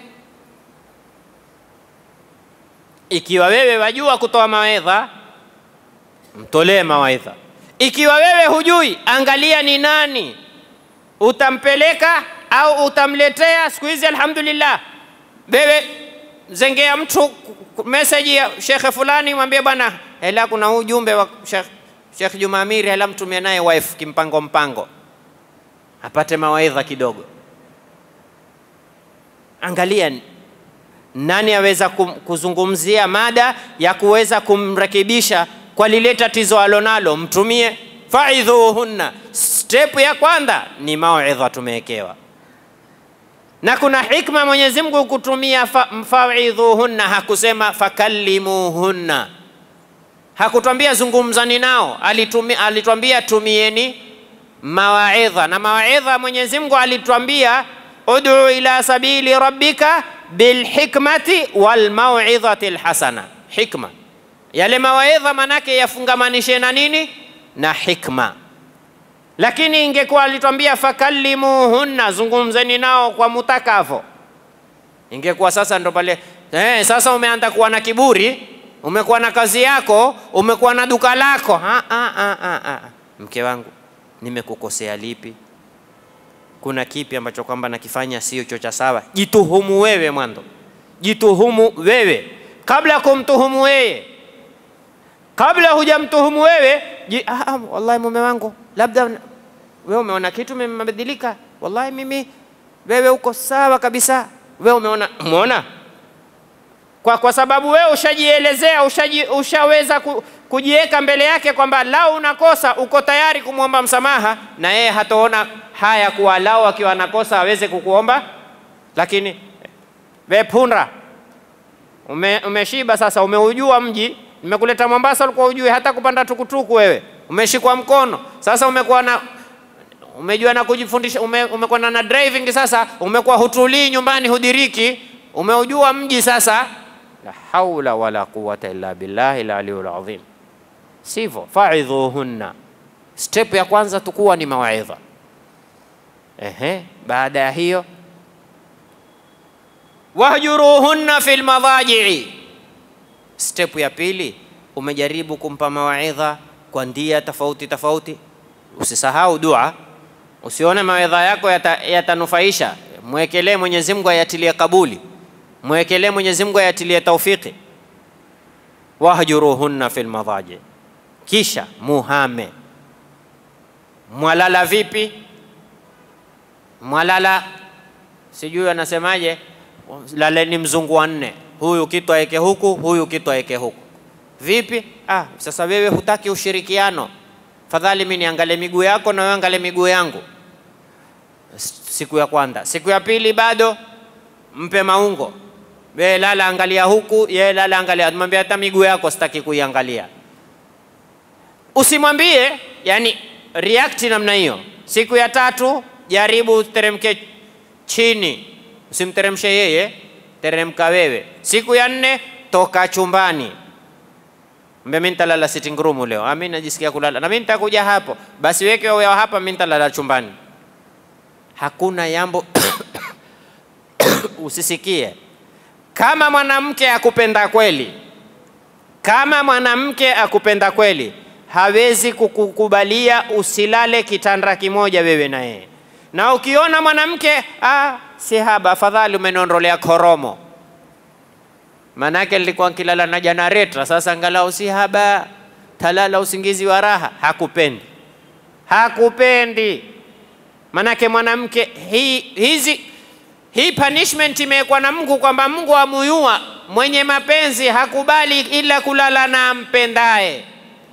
S1: Ikiwa wewe wajua kutoa mawaidha, mtolee mawaidha. Ikiwa wewe hujui, angalia ni nani utampeleka au utamletea. Siku hizi alhamdulillah, wewe zengea mtu meseji ya shekhe fulani, mwambie bwana, hela kuna ujumbe wa Sheikh Sheikh Juma Amiri, hela mtumie naye wife kimpango mpango, apate mawaidha kidogo. Angalia nani aweza kuzungumzia mada ya kuweza kumrekebisha kwa lile tatizo alonalo, mtumie. Faidhuhunna, step ya kwanza ni mauidha tumewekewa, na kuna hikma Mwenyezi Mungu kutumia faidhuhunna, hakusema fakallimuhunna, hakutwambia zungumzani nao, alitwambia tumieni mawaidha. Na mawaidha Mwenyezi Mungu alitwambia ud'u ila sabili rabbika bilhikmati walmauidhati lhasana. Hikma yale mawaidha manake yafungamanishe na nini? Na hikma. Lakini ingekuwa alitwambia fakallimuhunna, zungumzeni nao kwa mutakavo, ingekuwa sasa ndo pale eh, sasa umeanza kuwa na kiburi, umekuwa na kazi yako, umekuwa na duka lako. Ha, ha, ha, ha, ha. Mke wangu, nimekukosea lipi? Kuna kipi ambacho kwamba nakifanya sio cho cha sawa? Jituhumu wewe mwanzo, jituhumu wewe kabla ya kumtuhumu wewe kabla hujamtuhumu wewe ji, ah, ah, wallahi mume wangu, labda wewe umeona kitu mmebadilika. Wallahi mimi, wewe uko sawa kabisa. Wewe umeona umeona, kwa, kwa sababu wewe ushajielezea, ushaji, ushaweza ku, kujiweka mbele yake kwamba lao unakosa, uko tayari kumwomba msamaha, na yeye hataona haya kuwa lao akiwa anakosa aweze kukuomba. Lakini we punda, ume, umeshiba sasa, umeujua mji nimekuleta Mombasa, ulikuwa ujue hata kupanda tukutuku wewe, umeshikwa mkono sasa, umekuwa na umejua na kujifundisha, ume, umekuwa na driving sasa, umekuwa hutulii nyumbani, hudiriki, umeujua mji sasa. La haula wala quwata illa billahi al-aliyul azim. Sivyo, faidhuhunna, step ya kwanza tukuwa ni mawaidha. Ehe, baada ya hiyo wahjuruhunna fil madajii Step ya pili umejaribu kumpa mawaidha kwa ndia tofauti tofauti. Usisahau dua, usione mawaidha yako yatanufaisha, yata mwekelee Mwenyezi Mungu ayatilie kabuli, mwekelee Mwenyezi Mungu ayatilie taufiki. Wahjuruhunna fil madaji, kisha muhame. Mwalala vipi? Mwalala sijui anasemaje, laleni mzungu wa nne huyu kitu aweke huku, huyu kitu aweke huku. Vipi? Ah, sasa wewe hutaki ushirikiano, fadhali mimi niangalie miguu yako na wewe angalie miguu yangu. Siku ya kwanza, siku ya pili bado mpe maungo, wewe lala angalia huku, yeye lala angalia. Mwambie hata miguu yako sitaki kuiangalia. Usimwambie yani react namna hiyo. Siku ya tatu jaribu uteremke chini, usimteremshe yeye teremka wewe. Siku ya nne toka chumbani, mbe mimi nitalala sitting room leo, mimi najisikia kulala na mimi nitakuja hapo, basi weke wewe hapa, mimi nitalala chumbani. Hakuna yambo usisikie. Kama mwanamke akupenda kweli, kama mwanamke akupenda kweli, hawezi kukukubalia usilale kitanda kimoja wewe na yeye. Na ukiona mwanamke ah, si haba, afadhali umeniondolea koromo, manake nilikuwa nkilala na janareta, sasa angalau si haba, talala usingizi wa raha. Hakupendi, hakupendi. Manake mwanamke hii, hizi hii punishment imewekwa na Mungu kwamba Mungu amuyua mwenye mapenzi hakubali ila kulala na ampendaye.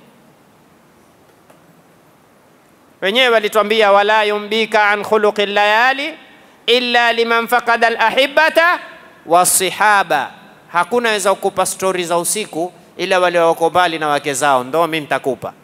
S1: Wenyewe walitwambia wala yumbika an khuluqi layali illa liman faqada alahibata wasihaba, hakuna weza kukupa stori za usiku ila wale wako mbali na wake zao, ndo mimi nitakupa.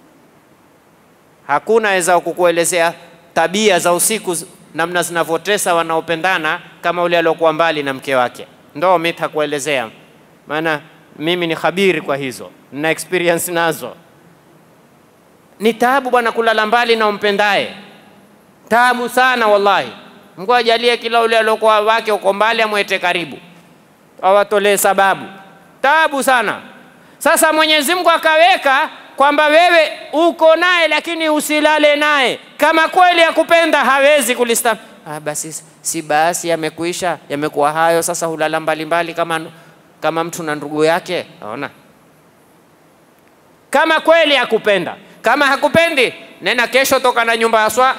S1: Hakuna weza kukuelezea tabia za usiku namna zinavyotesa wanaopendana kama ule aliokuwa mbali na mke wake, ndo mimi nitakuelezea, maana mimi ni khabiri kwa hizo na experience nazo. Ni taabu bwana kulala mbali na umpendaye. Tabu sana wallahi. Mungu ajalie kila ule aliokuwa wake uko mbali amwete karibu, awatolee sababu. Tabu sana. Sasa Mwenyezi Mungu akaweka kwamba wewe uko naye, lakini usilale naye. Kama kweli akupenda, hawezi kulista ah, basi si basi, yamekuisha yamekuwa hayo. Sasa hulala mbalimbali kama, kama mtu na ndugu yake. Naona kama kweli akupenda. Kama hakupendi, nena kesho, toka na nyumba ya swa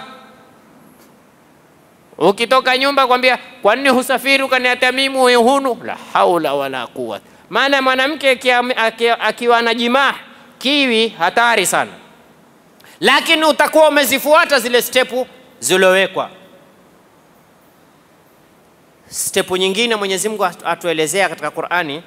S1: Ukitoka nyumba kwambia, kwa nini husafiri ukaniatia mimi hunu? La haula wala quwwata. Maana mwanamke akiwa na jimaa kiwi hatari sana, lakini utakuwa umezifuata zile stepu zilowekwa. Stepu nyingine Mwenyezi Mungu atuelezea katika Qur'ani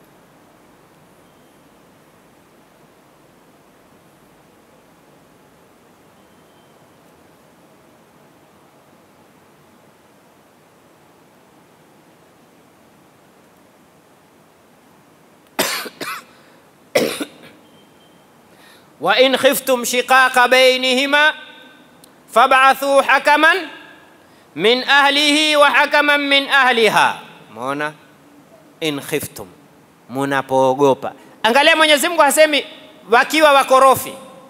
S1: wa in khiftum shiqaqa bainihima fab'athu hakaman min ahlihi wa hakaman min ahliha. Umeona, in khiftum, munapoogopa. Angalia, Mwenyezi Mungu hasemi wakiwa wakorofi,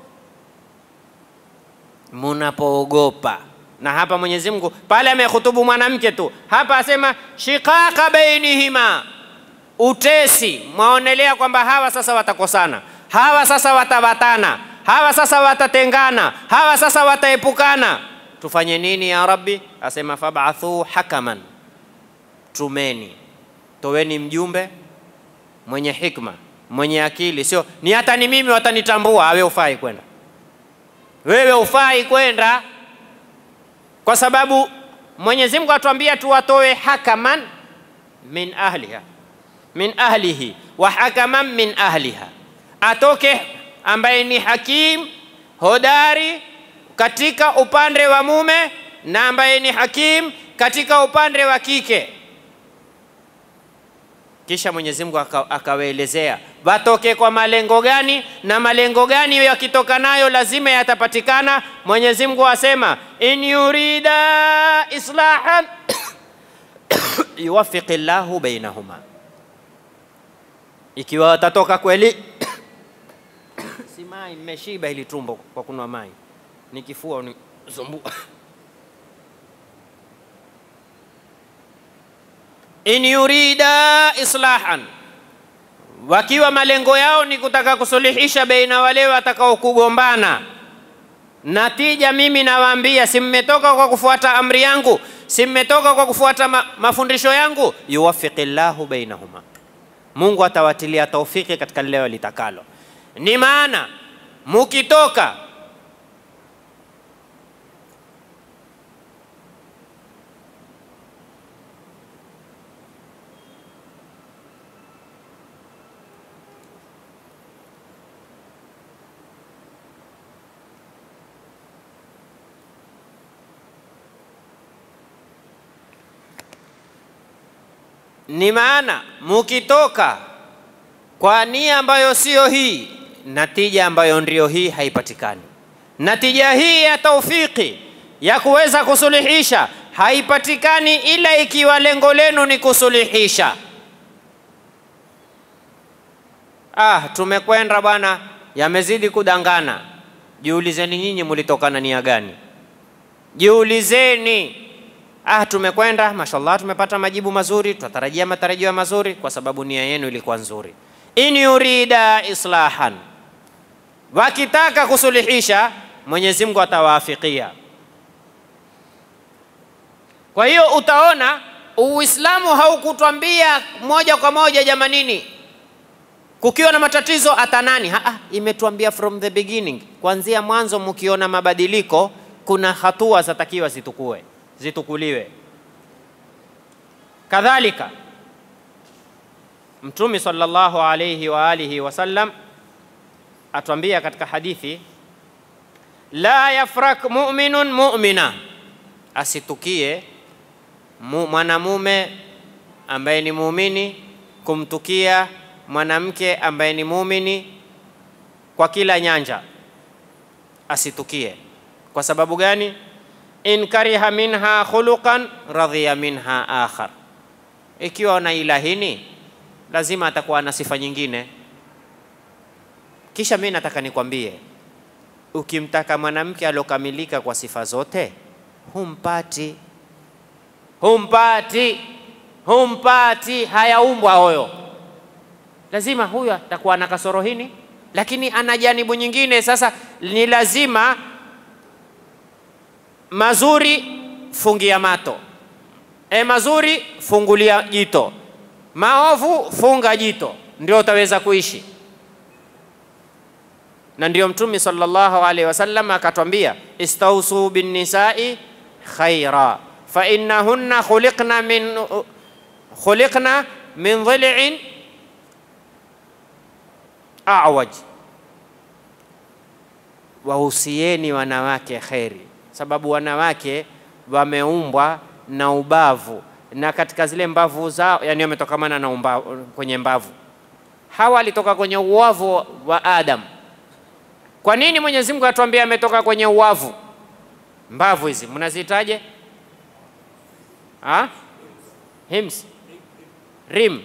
S1: munapoogopa. Na hapa Mwenyezi Mungu pale amehutubu mwanamke tu, hapa asema shiqaqa bainihima, utesi. Mwaonelea kwamba hawa sasa watakosana hawa sasa watawatana, hawa sasa watatengana, hawa sasa wataepukana. Tufanye nini ya Rabbi? Asema fab'athu hakaman, tumeni, toweni mjumbe mwenye hikma, mwenye akili, sio ni hata ni mimi watanitambua. Wewe ufai kwenda, wewe ufai kwenda, kwa sababu Mwenyezi Mungu atuambia tuwatoe hakaman min ahliha min ahlihi wa hakaman min ahliha atoke ambaye ni hakim hodari katika upande wa mume na ambaye ni hakim katika upande wa kike. Kisha Mwenyezi Mungu akawaelezea watoke kwa malengo gani na malengo gani yakitoka nayo lazima yatapatikana. Mwenyezi Mungu asema in yurida islahan yuwaffiqi llahu bainahuma, ikiwa watatoka kweli si mai, mmeshiba hili tumbo kwa kunywa mai, ni kifua unisumbua. in yurida islahan, wakiwa malengo yao ni kutaka kusuluhisha baina wale watakao kugombana. Natija mimi nawaambia, si mmetoka kwa kufuata amri yangu, si mmetoka kwa kufuata ma, mafundisho yangu. yuwaffiqi llahu bainahuma, Mungu atawatilia taufiki katika lile walitakalo ni maana mukitoka ni maana mukitoka kwa nia ambayo sio hii natija ambayo ndio hii haipatikani. Natija hii ya taufiki ya kuweza kusuluhisha haipatikani ila ikiwa lengo lenu ni kusuluhisha. Ah, tumekwenda bwana, yamezidi kudangana. Jiulizeni nyinyi mulitokana nia gani? Jiulizeni. Ah, tumekwenda mashallah, tumepata majibu mazuri, tutatarajia matarajio mazuri kwa sababu nia yenu ilikuwa nzuri. In yurida islahan, wakitaka kusuluhisha Mwenyezi Mungu atawaafikia. Kwa hiyo utaona Uislamu haukutwambia moja kwa moja jamanini, kukiwa na matatizo hata nani. Ha, imetuambia from the beginning, kuanzia mwanzo, mkiona mabadiliko, kuna hatua zatakiwa zitukue zitukuliwe. Kadhalika Mtume sallallahu alayhi wa alihi wasallam atuambia katika hadithi, la yafrak mu'minun mu'mina, asitukie mwanamume ambaye ni muumini kumtukia mwanamke ambaye ni muumini kwa kila nyanja, asitukie. Kwa sababu gani? in kariha minha khuluqan radhiya minha akhar, ikiwa na ila hini lazima atakuwa na sifa nyingine. Kisha mimi nataka nikwambie, ukimtaka mwanamke aliokamilika kwa sifa zote humpati, humpati, humpati. Hayaumbwa hoyo, lazima huyo atakuwa na kasoro hini, lakini ana janibu nyingine. Sasa ni lazima mazuri fungia mato, e, mazuri fungulia jito, maovu funga jito, ndio utaweza kuishi. Na ndio Mtume sallallahu alaihi wasallam akatwambia, istausu binnisai khaira fa innahunna khuliqna min khuliqna min dhil'in a'waj, wahusieni wanawake kheri sababu wanawake wameumbwa na ubavu na katika zile mbavu zao, yani wametokamana na umbavu, kwenye mbavu. Hawa alitoka kwenye uwavu wa Adam. Kwa nini Mwenyezi Mungu atuambia ametoka kwenye uwavu? Mbavu hizi mnazitaje? Ha? Hims, rim,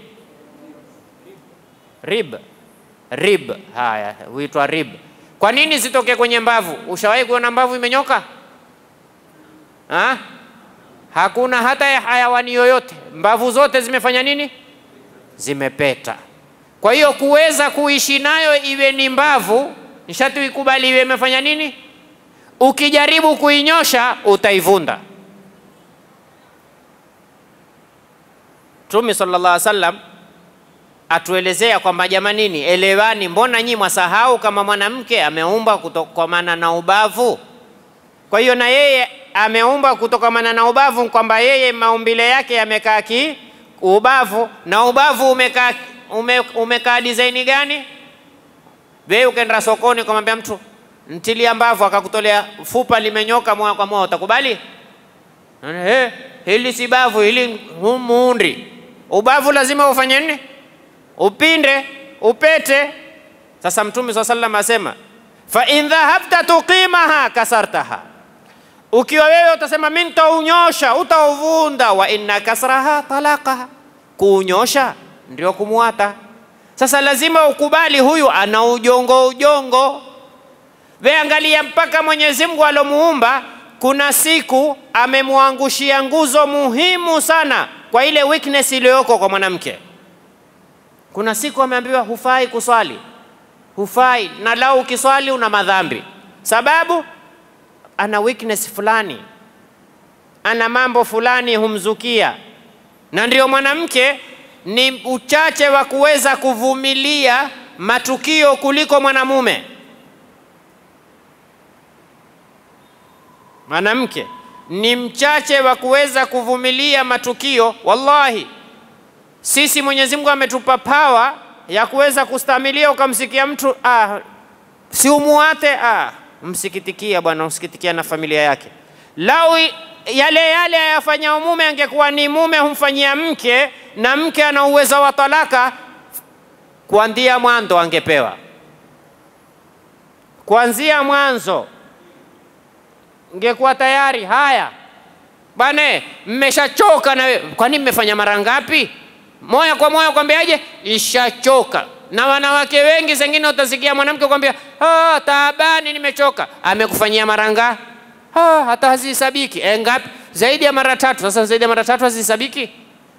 S1: rib, rib. Haya, huitwa rib. Kwa nini zitoke kwenye mbavu? Ushawahi kuona mbavu imenyoka? Ha? Hakuna hata ya hayawani yoyote, mbavu zote zimefanya nini? Zimepeta. Kwa hiyo kuweza kuishi nayo iwe ni mbavu, nishati ikubali iwe imefanya nini? Ukijaribu kuinyosha utaivunda. Mtume sallallahu alaihi wasallam atuelezea kwamba jamanini, elewani, mbona nyi mwasahau kama mwanamke ameumba kutokamana na ubavu? Kwa hiyo na yeye ameumba kutokamana na ubavu, kwamba yeye maumbile yake yamekaa ki ubavu, na ubavu umekaa ume, umekaa design gani? Wewe ukaenda sokoni ukamwambia mtu ntilia mbavu, akakutolea fupa limenyoka moja kwa moja, utakubali? Hey, hili si bavu, hili muundi. Ubavu lazima ufanye nini? Upinde, upete. Sasa Mtume swalla sallam asema fa in dhahabta tuqimaha kasartaha ukiwa wewe utasema mimi nitaunyosha, utauvunda. Wa inna kasraha talaqaha, kuunyosha ndio kumwata. Sasa lazima ukubali huyu ana ujongo ujongo. We angalia, mpaka Mwenyezi Mungu alomuumba kuna siku amemwangushia nguzo muhimu sana kwa ile weakness iliyoko kwa mwanamke. Kuna siku ameambiwa hufai kuswali, hufai, na lau ukiswali una madhambi, sababu ana weakness fulani, ana mambo fulani humzukia, na ndio mwanamke ni uchache wa kuweza kuvumilia matukio kuliko mwanamume. Mwanamke ni mchache wa kuweza kuvumilia matukio. Wallahi, sisi Mwenyezi Mungu ametupa pawa ya kuweza kustamilia. Ukamsikia mtu ah, si umuate ah, msikitikia bwana, msikitikia na familia yake. Lau yale yale ayafanya mume, angekuwa ni mume humfanyia mke, na mke ana uwezo wa talaka, kuanzia mwanzo angepewa, kuanzia mwanzo ngekuwa tayari. Haya bwana, mmeshachoka na wewe, kwani mmefanya mara ngapi? Moja kwa moja kwambiaje, ishachoka. Na wanawake wengi zengine utasikia mwanamke kwambia ah, taabani, nimechoka. Amekufanyia mara ngapi? Ah, hata hazihesabiki. E, ngapi? Zaidi ya mara tatu. Sasa zaidi ya mara tatu hazihesabiki.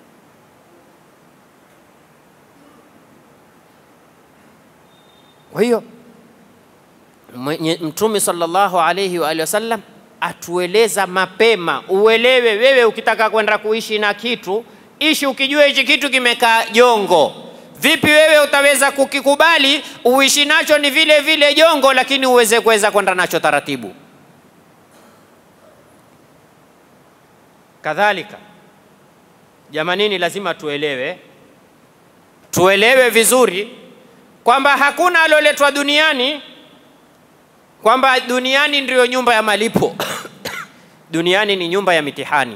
S1: Kwa hiyo Mtume sallallahu alayhi wa alihi wasallam atueleza mapema, uelewe wewe. Ukitaka kwenda kuishi na kitu, ishi ukijua hichi kitu kimekaa jongo. Vipi wewe utaweza kukikubali uishi nacho ni vile vile jongo, lakini uweze kuweza kwenda nacho taratibu. Kadhalika jamanini, lazima tuelewe, tuelewe vizuri kwamba hakuna alioletwa duniani kwamba duniani ndiyo nyumba ya malipo duniani ni nyumba ya mitihani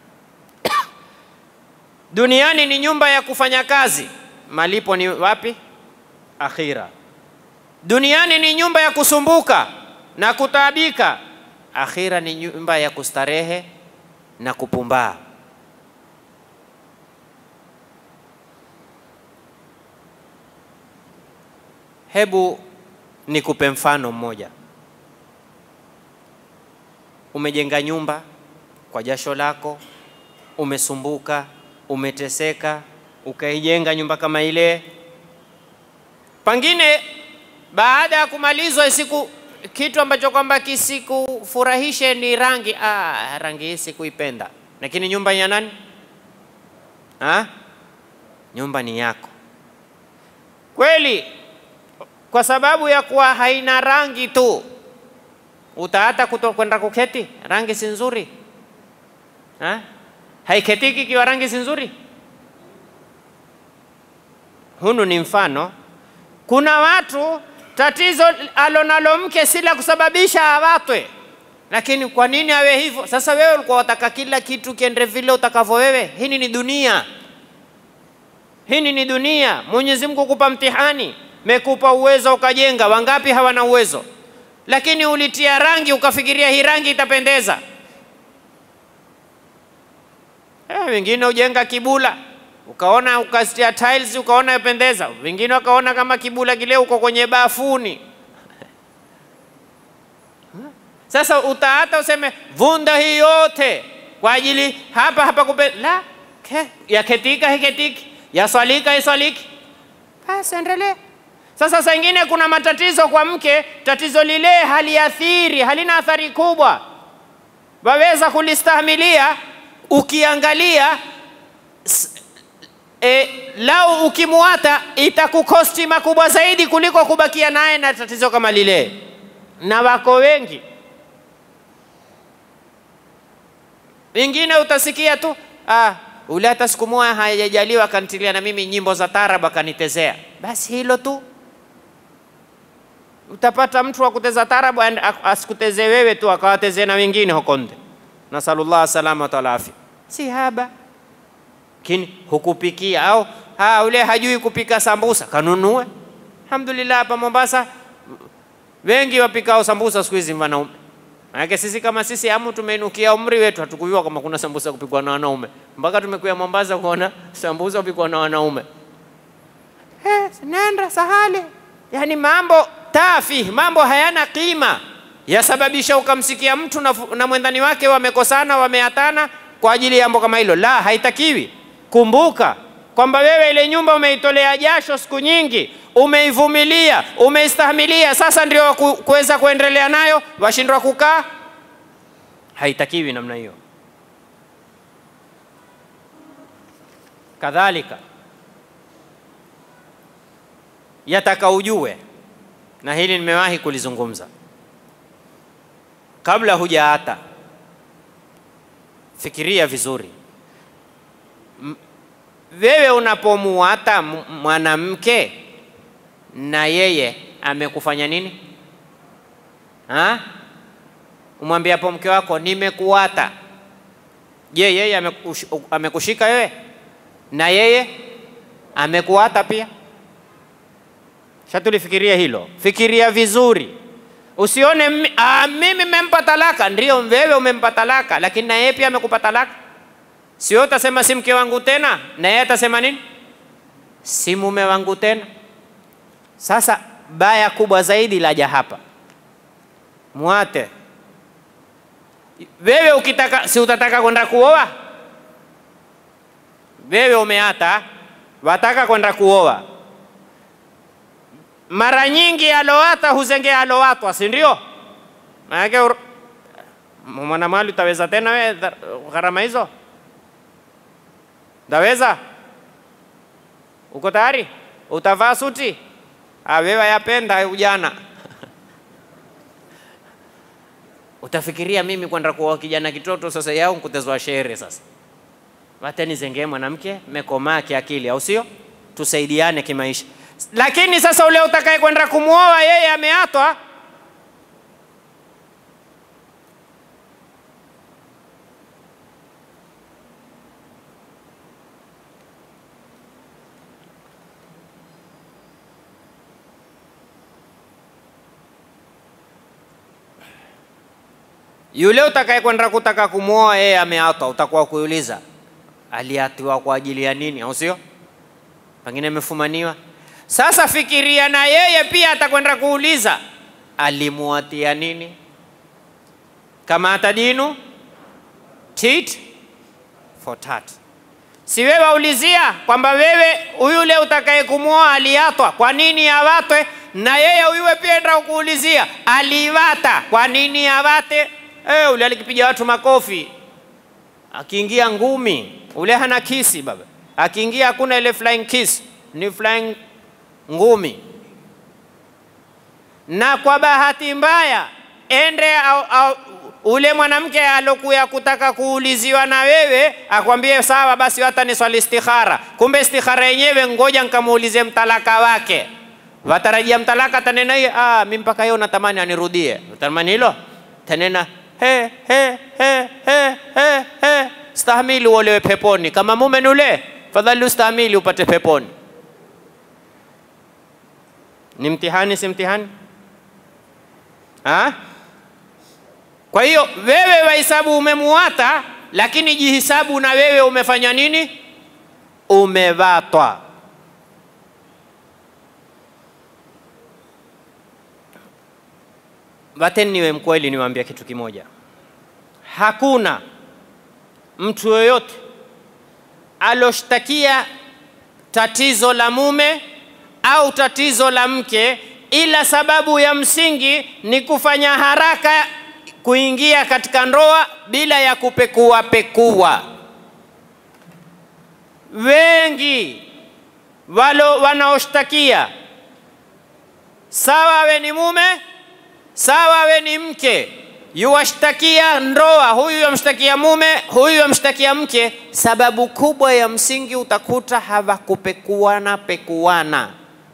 S1: duniani ni nyumba ya kufanya kazi, malipo ni wapi? Akhira. Duniani ni nyumba ya kusumbuka na kutaabika, akhira ni nyumba ya kustarehe na kupumbaa. Hebu nikupe mfano mmoja. Umejenga nyumba kwa jasho lako, umesumbuka, umeteseka, ukaijenga nyumba kama ile. Pengine baada ya kumalizwa siku kitu ambacho kwamba kisikufurahishe ni rangi. Ah, rangi hii sikuipenda, lakini nyumba ni ya nani? Ha? Nyumba ni yako kweli kwa sababu ya kuwa haina rangi tu utaata kuto kwenda kuketi? Rangi si nzuri ha? haiketiki ikiwa rangi si nzuri. Hunu ni mfano. Kuna watu tatizo alonalo mke si la kusababisha awatwe, lakini kwa nini awe hivyo? Sasa wewe ulikuwa wataka kila kitu kiende vile utakavyo wewe. Hii ni dunia, hii ni dunia. Mwenyezi Mungu kupa mtihani mekupa uwezo ukajenga. Wangapi hawana uwezo? Lakini ulitia rangi ukafikiria hii rangi itapendeza. Eh, wengine ujenga kibula ukaona ukasitia tiles ukaona yapendeza, wengine wakaona kama kibula kile uko kwenye bafuni. Sasa utaata useme vunda hii yote kwa ajili hapa hapa kupe la ke, yaketika hiketiki yaswalika iswaliki, basi endelee. Sasa saa ingine kuna matatizo kwa mke, tatizo lile haliathiri, halina athari kubwa, waweza kulistahimilia. Ukiangalia e, lau ukimwata itakukosti makubwa zaidi kuliko kubakia naye na tatizo kama lile, na wako wengi. Wengine utasikia tu ah, ule hata siku moja hayajaliwa akanitilia na mimi nyimbo za tarabu akanitezea, basi hilo tu utapata mtu wa kuteza tarabu asikuteze wewe tu akawatezee na wengine huko nje. Nasalullah salama wal afia, si haba lakini hukupikia au ha, ule hajui kupika sambusa kanunue. Alhamdulillah, hapa Mombasa wengi wapikao sambusa siku hizi wanaume. Maanake sisi kama sisi amu tumeinukia umri wetu, hatukujua kama kuna sambusa kupikwa na wanaume mpaka tumekuja Mombasa kuona sambusa kupikwa na wanaume. Eh, nenda sahali, yani mambo tafi, mambo hayana kima, yasababisha ukamsikia mtu na, na mwendani wake wamekosana, wameatana kwa ajili ya jambo kama hilo. La, haitakiwi. Kumbuka kwamba wewe ile nyumba umeitolea jasho siku nyingi, umeivumilia, umeistahimilia, sasa ndio kuweza kuendelea nayo, washindwa kukaa. Haitakiwi namna hiyo. Kadhalika yataka ujue, na hili nimewahi kulizungumza kabla hujaata, fikiria vizuri wewe unapomuata mwanamke na yeye amekufanya nini? Ha? Umwambie hapo mke wako nimekuata. Je, yeye amekush, amekushika wewe na yeye amekuata pia? Shatulifikiria hilo, fikiria vizuri, usione ah, mimi mempa talaka. Ndio wewe umempa talaka, lakini na yeye pia amekupa talaka Sio utasema si mke wangu tena, na yeye atasema nini? Si mume wangu tena. Sasa baya kubwa zaidi laja hapa, mwate wewe. Ukitaka si utataka kwenda kuoa wewe, umeata wataka kwenda kuoa. Mara nyingi aloata huzengea alowatwa, si ndio? Maanake mwanamali utaweza tena wewe gharama hizo? Ndaweza? Uko tayari? Utavaa suti? Ah, wewe yapenda ujana. Utafikiria mimi kwenda kuoa kijana kitoto sasa yao nkutezwa shere sasa. Wateni zengee mwanamke mekomaa kiakili au sio? Tusaidiane kimaisha. Lakini sasa ule utakaye kwenda kumwoa yeye ameatwa Yule utakaye kwenda kutaka kumwoa yeye ameatwa, utakuwa kuuliza aliatiwa kwa ajili ya nini, au sio? Pengine amefumaniwa. Sasa fikiria na yeye pia atakwenda kuuliza alimuatia nini, kama atadinu tit for tat. Si wewe waulizia kwamba wewe yule utakaye kumwoa aliatwa, kwa nini awatwe? Na yeye huyuwe pia enda kuulizia aliwata, kwa nini awate? Eh, ule alikipiga watu makofi, akiingia ngumi, ule hana kisi baba, akiingia hakuna ile flying kiss, ni flying ngumi. Na kwa bahati mbaya ende au, au, ule mwanamke alokuya kutaka kuuliziwa na wewe akwambie sawa, basi hata ni swali istikhara. Kumbe istikhara yenyewe ngoja nkamuulize mtalaka wake, watarajia mtalaka tanena hiyo, ah, mimi mpaka yeye natamani anirudie. Utamani hilo tanena he he he he he he, stahimili uolewe peponi. Kama mume ni ule, fadhali ustahimili upate peponi. Ni mtihani, si mtihani ha? Kwa hiyo wewe wahesabu umemuata, lakini jihisabu na wewe umefanya nini? Umevatwa. Wateni niwe mkweli, niwaambia kitu kimoja, hakuna mtu yoyote aloshtakia tatizo la mume au tatizo la mke, ila sababu ya msingi ni kufanya haraka kuingia katika ndoa bila ya kupekua pekua. Wengi walo wanaoshtakia, sawa we ni mume, sawa we ni mke, yuwashtakia ndoa, huyu yamshtakia mume, huyu yamshtakia mke. Sababu kubwa ya msingi utakuta hawakupekuana pekuana.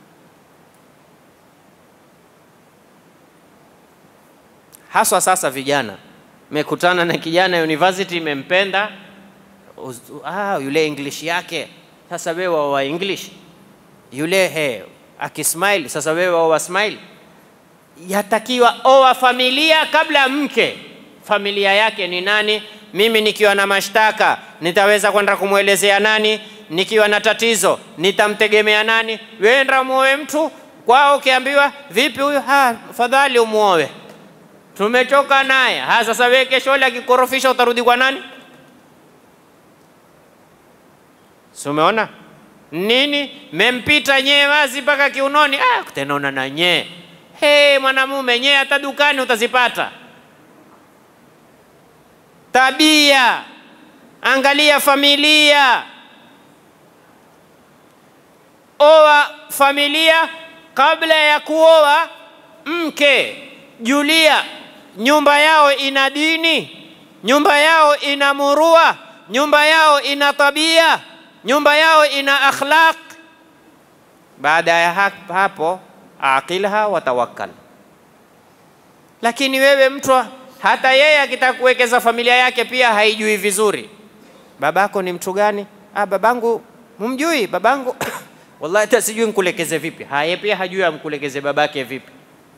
S1: haswa sasa vijana. Mekutana na kijana university, imempenda ah, yule English yake. Sasa wewe wa English yule he, akismile sasa wewe wa smile. Yatakiwa oa familia kabla mke. Familia yake ni nani? Mimi nikiwa na mashtaka nitaweza kwenda kumwelezea nani? Nikiwa na tatizo nitamtegemea nani? Wewe ndio muoe mtu kwao, ukiambiwa vipi huyu, ha, fadhali umuoe tumechoka naye. Ha, sasa wewe kesho ile akikorofisha utarudi kwa nani? Si umeona nini? Mempita nyee wazi mpaka kiunoni. Ah, tenaona na nyee. He, mwanamume nyee, hata dukani utazipata. Tabia, angalia familia, oa familia kabla ya kuoa mke. Julia nyumba yao ina dini, nyumba yao ina murua, nyumba yao ina tabia, nyumba yao ina akhlaq. Baada ya hapo, aqilha wa tawakkal. Lakini wewe mtu hata yeye akitaka kuwekeza familia yake pia haijui vizuri. Babako ni mtu gani? Ah, babangu humjui babangu wallahi hata sijui nkulekeze vipi. Haya, pia hajui amkulekeze babake vipi.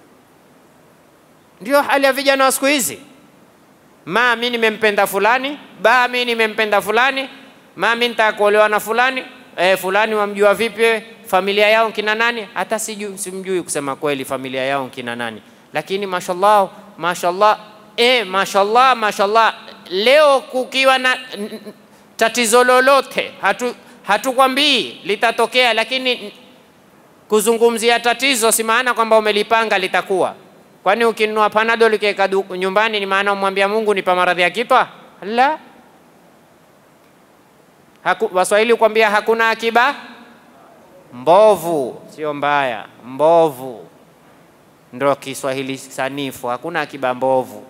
S1: Ndio hali ya vijana wa siku hizi. Ma, mi nimempenda fulani, ba, mi nimempenda fulani, ma, mi nitaka kuolewa na fulani. E, fulani wamjua vipi? Familia yao kina nani? Hata sijui, simjui kusema kweli familia yao kina nani, lakini mashallah, mashallah, e, mashallah, mashallah. Leo kukiwa na tatizo lolote, hatu hatukwambii litatokea, lakini kuzungumzia tatizo si maana kwamba umelipanga litakuwa Kwani ukinunua panadol ukiweka nyumbani ni maana umwambia Mungu nipa maradhi ya kichwa? La. Haku, Waswahili kuambia hakuna akiba mbovu, sio mbaya, mbovu ndio Kiswahili sanifu, hakuna akiba mbovu.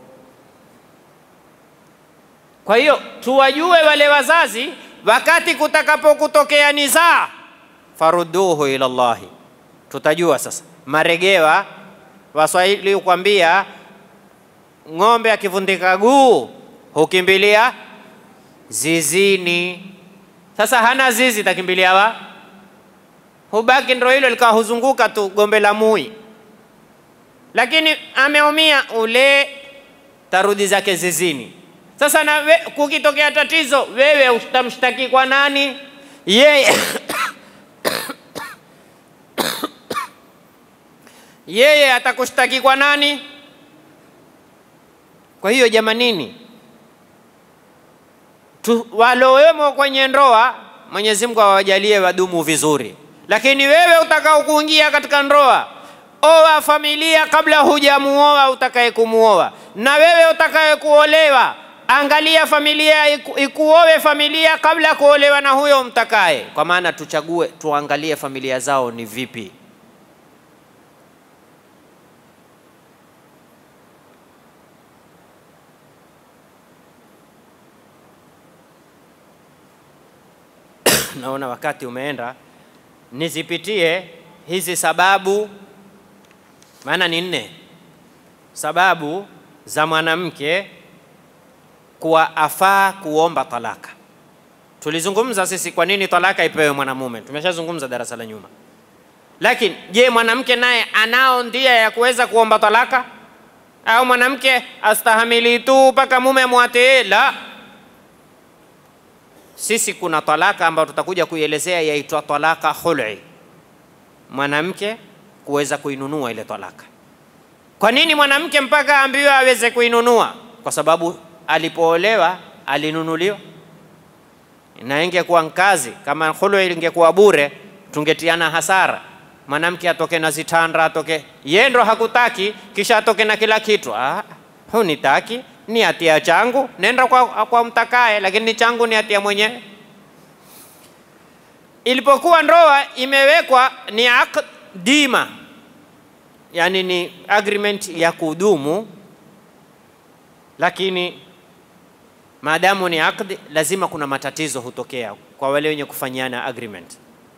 S1: Kwa hiyo tuwajue wale wazazi, wakati kutakapokutokea nizaa, farudduhu ila Allahi, tutajua sasa maregewa Waswahili hukwambia ng'ombe akivundika guu hukimbilia zizini. Sasa hana zizi, takimbilia wa hubaki, ndo hilo likawa huzunguka tu gombe la mui, lakini ameumia ule tarudi zake zizini. Sasa na we, kukitokea tatizo, wewe utamshtaki kwa nani? Yeye yeye atakushtaki kwa nani? Kwa hiyo jamanini, tu, walowemo kwenye ndoa, Mwenyezi Mungu awajalie wadumu vizuri, lakini wewe utakao kuingia katika ndoa, oa familia kabla hujamuoa utakaye kumuoa, na wewe utakaye kuolewa, angalia familia iku, ikuowe familia kabla ya kuolewa na huyo mtakaye, kwa maana tuchague, tuangalie familia zao ni vipi. naona wakati umeenda, nizipitie hizi sababu, maana ni nne sababu za mwanamke kuwa afaa kuomba talaka. Tulizungumza sisi kwa nini talaka ipewe mwanamume, tumeshazungumza darasa la nyuma. Lakini je, mwanamke naye anao ndia ya kuweza kuomba talaka, au mwanamke astahamili tu mpaka mume amwatee? La, sisi kuna talaka ambayo tutakuja kuielezea yaitwa talaka khul'i, mwanamke kuweza kuinunua ile talaka. Kwa nini mwanamke mpaka aambiwe aweze kuinunua? Kwa sababu alipoolewa alinunuliwa, na ingekuwa nkazi kama khul'i ingekuwa bure, tungetiana hasara. Mwanamke atoke na zitanda, atoke yeye ndo hakutaki, kisha atoke na kila kitu. Ah, hunitaki ni hatia changu, nenda kwa, kwa mtakaye, lakini ni changu, ni hatia mwenyewe. Ilipokuwa ndoa imewekwa ni aqd dima, yani ni agreement ya kudumu, lakini maadamu ni aqd, lazima kuna matatizo hutokea kwa wale wenye kufanyiana agreement.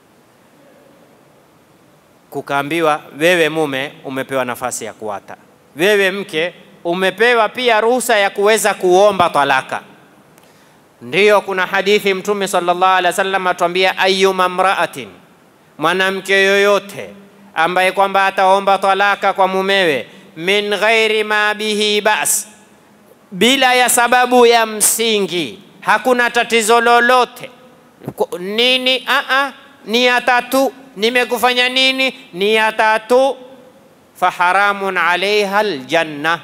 S1: Kukaambiwa wewe mume umepewa nafasi ya kuwata, wewe mke umepewa pia ruhusa ya kuweza kuomba talaka. Ndiyo, kuna hadithi Mtume sallallahu alaihi wasallam atuambia, ayyuma mraatin, mwanamke yoyote ambaye kwamba ataomba talaka kwa mumewe, min ghairi ma bihi bas, bila ya sababu ya msingi, hakuna tatizo lolote nini, a a, ni ya tatu, nimekufanya nini, ni ya tatu, faharamun alaiha aljanna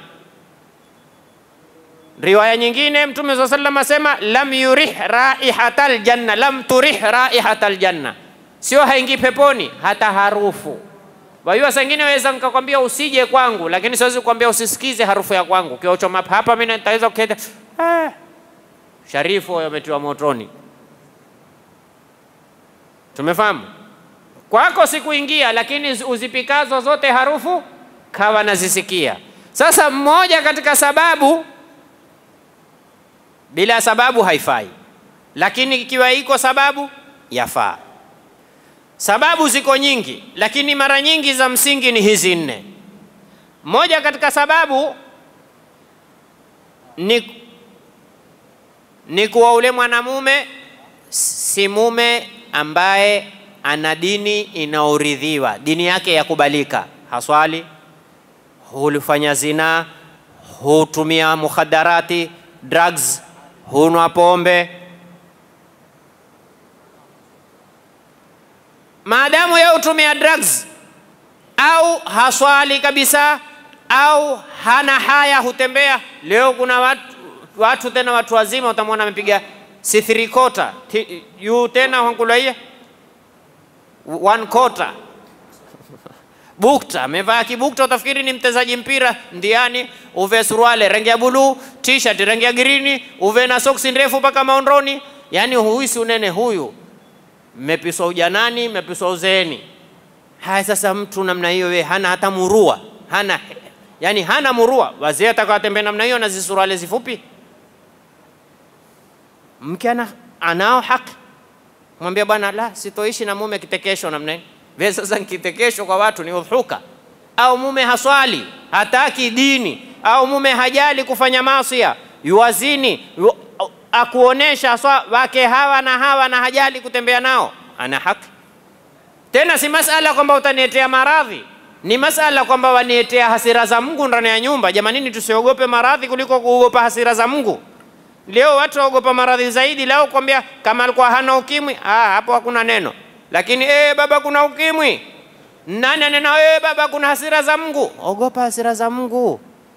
S1: Riwaya nyingine Mtume saa sallam asema lam yurih raihatal janna, lam turih raihatal janna, sio haingii peponi hata harufu. Wajua, saa ingine waweza nikakwambia usije kwangu, lakini siwezi kukwambia usisikize harufu ya kwangu. Kiochoma hapa mimi nitaweza kuketa ah, Sharifu huyo ametiwa motoni. Tumefahamu? Kwako sikuingia, lakini uzipikazo zote harufu kawa nazisikia. Sasa mmoja katika sababu bila sababu haifai, lakini ikiwa iko sababu yafaa. Sababu ziko nyingi, lakini mara nyingi za msingi ni hizi nne. Moja katika sababu ni, ni kuwa ule mwanamume si mume ambaye ana dini inaoridhiwa, dini yake yakubalika, haswali, hulifanya zinaa, hutumia mukhadarati, drugs hunwa pombe. Maadamu yeye hutumia drugs au haswali kabisa au hana haya, hutembea. Leo kuna watu, watu tena watu wazima utamwona amepiga si quarter yu tena wankulaia one quarter bukta, amevaa kibukta, utafikiri ni mchezaji mpira ndiani. Uve suruale rangi ya buluu, t-shirt rangi ya girini, uve na soksi ndefu mpaka maondoni. Yani huisi unene huyu, mmepiswa ujanani, mmepiswa uzeeni. Haya, sasa mtu namna hiyo, we hana hata murua, hana yani hana murua. Wazee atakawatembea namna hiyo na zisuruale zifupi, mke ana anao haki mwambia bwana, la sitoishi na mume kitekesho namna hiyo Vile sasa kitekesho kwa watu ni udhuka, au mume haswali hataki dini, au mume hajali kufanya masia, yuwazini yu, akuonesha haswa wake hawa na hawa na hajali kutembea nao, ana haki tena. Si masala kwamba utaniletea maradhi, ni masala kwamba wanietea hasira za Mungu ndani ya nyumba. Jamanini, tusiogope maradhi kuliko kuogopa hasira za Mungu. Leo watu waogopa maradhi zaidi. Leo kwambia kama alikuwa hana ukimwi, ah, hapo hakuna neno, lakini eh, baba kuna ukimwi, nani anena eh, baba kuna hasira za Mungu? Ogopa hasira za Mungu.